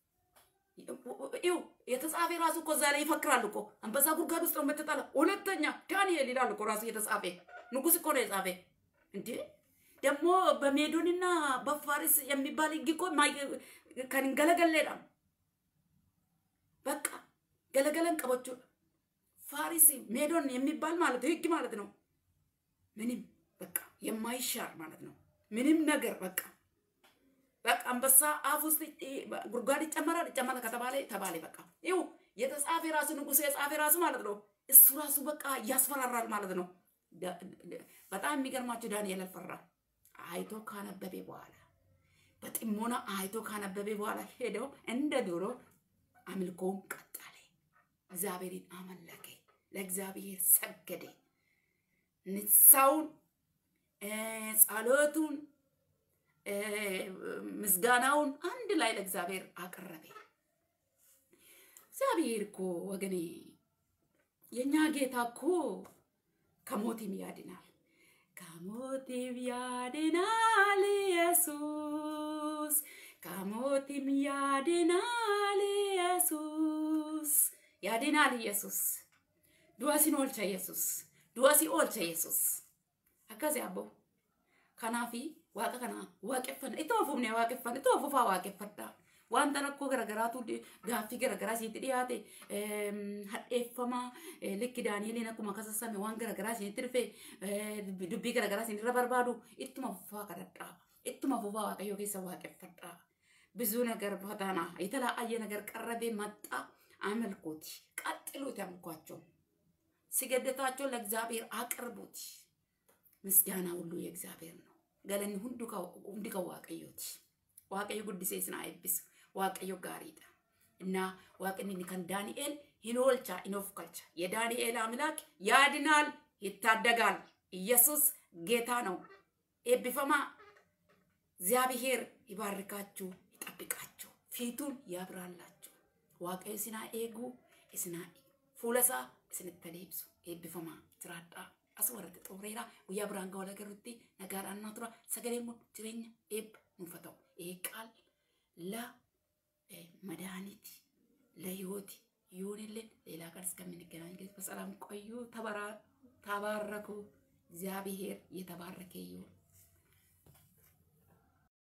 ይው የተጻፈ ራሱ እኮ እዛ ላይ ይፈክራል እኮ አንበሳ ጉድጓድ ውስጥ ነው የምትጣላ። ሁለተኛ ዳንኤል ይላል እኮ ራሱ የተጻፈ ንጉስ እኮ ነው የጻፈ። እንዴ ደግሞ በሜዶንና በፋሪስ የሚባል ህግ እኮ ከንገለገሌዳ በቃ ገለገለን ቀበቹ ፋሪስ ሜዶን የሚባል ማለት ህግ ማለት ነው። ምንም በቃ የማይሻር ማለት ነው። ምንም ነገር በቃ በቃ አንበሳ አፍ ውስጥ ጉድጓድ ይጨመራል ይጨመራል ከተባለ ተባለ። በቃ ይው የተጻፈ ራሱ ንጉሥ የጻፈ ራሱ ማለት ነው። እሱ ራሱ በቃ ያስፈራራል ማለት ነው። በጣም የሚገርማቸው ዳንኤል አልፈራ። አይቶ ካነበበ በኋላ በጥሞና አይቶ ካነበበ በኋላ ሄደው እንደ ድሮ አምልኮውን ቀጠለ። እግዚአብሔርን አመለከ፣ ለእግዚአብሔር ሰገደ። ንሳውን ጸሎቱን ምስጋናውን አንድ ላይ ለእግዚአብሔር አቀረበ። እግዚአብሔር እኮ ወገኔ የእኛ ጌታ እኮ ከሞትም ያድናል፣ ከሞትም ያድናል ኢየሱስ፣ ከሞትም ያድናል ኢየሱስ፣ ያድናል ኢየሱስ። ዱአሲን ኦልቻ ኢየሱስ፣ ዱአሲ ኦልቻ ኢየሱስ። አካዚ አቦ ከናፊ waaqa kana waaqeffanna itti ofuufne waaqeffanna itti ofuufaa waaqeffadha wanta rakkoo garagaraatu gaaffii garagaraa sitti dhiyaate hadheeffama likki daani'eliin akkuma kasassame waan garagaraa isinitti dhufe dubbii garagaraa isinirra barbaadu ittuma fufaa kadhadhaa ittuma fufaa waaqayyoo keessa waaqeffadhaa ብዙ ነገር ፈተና የተለያየ ነገር ቀረቤ መጣ አመልኩት ቀጥሉት ያምኳቸው ስገደታቸው ለእግዚአብሔር አቅርቡት ምስጋና ሁሉ የእግዚአብሔር ነው galanni hundi kan waaqayyooti. Waaqayyo guddisee isin haa eebbisu. Waaqayyo gaariidha. እና waaqni kan ዳንኤል hin oolcha hin of galcha. የዳንኤል አምላክ ያድናል፣ ይታደጋል። ኢየሱስ ጌታ ነው። ኤብፈማ እግዚአብሔር ይባርካችሁ፣ ይጠብቃችሁ፣ ፊቱን ያብራላችሁ። waaqayyo isin haa eegu, isin haa fuula isaa isinitti leebsu. ኤብፈማ jiraadhaa. as warratti xooreera guyyaa biraan ga'u lagarutti nagaadhaan naa tura sagalee immoo jireenya eebba nuuf haa ta'u eeqaal la መድኃኒት ለህይወት ይሁንልን። ሌላ ቀን እስከምንገናኝ ጊዜ በሰላም ቆዩ። ተባረኩ። እግዚአብሔር የተባረከ ይሁን።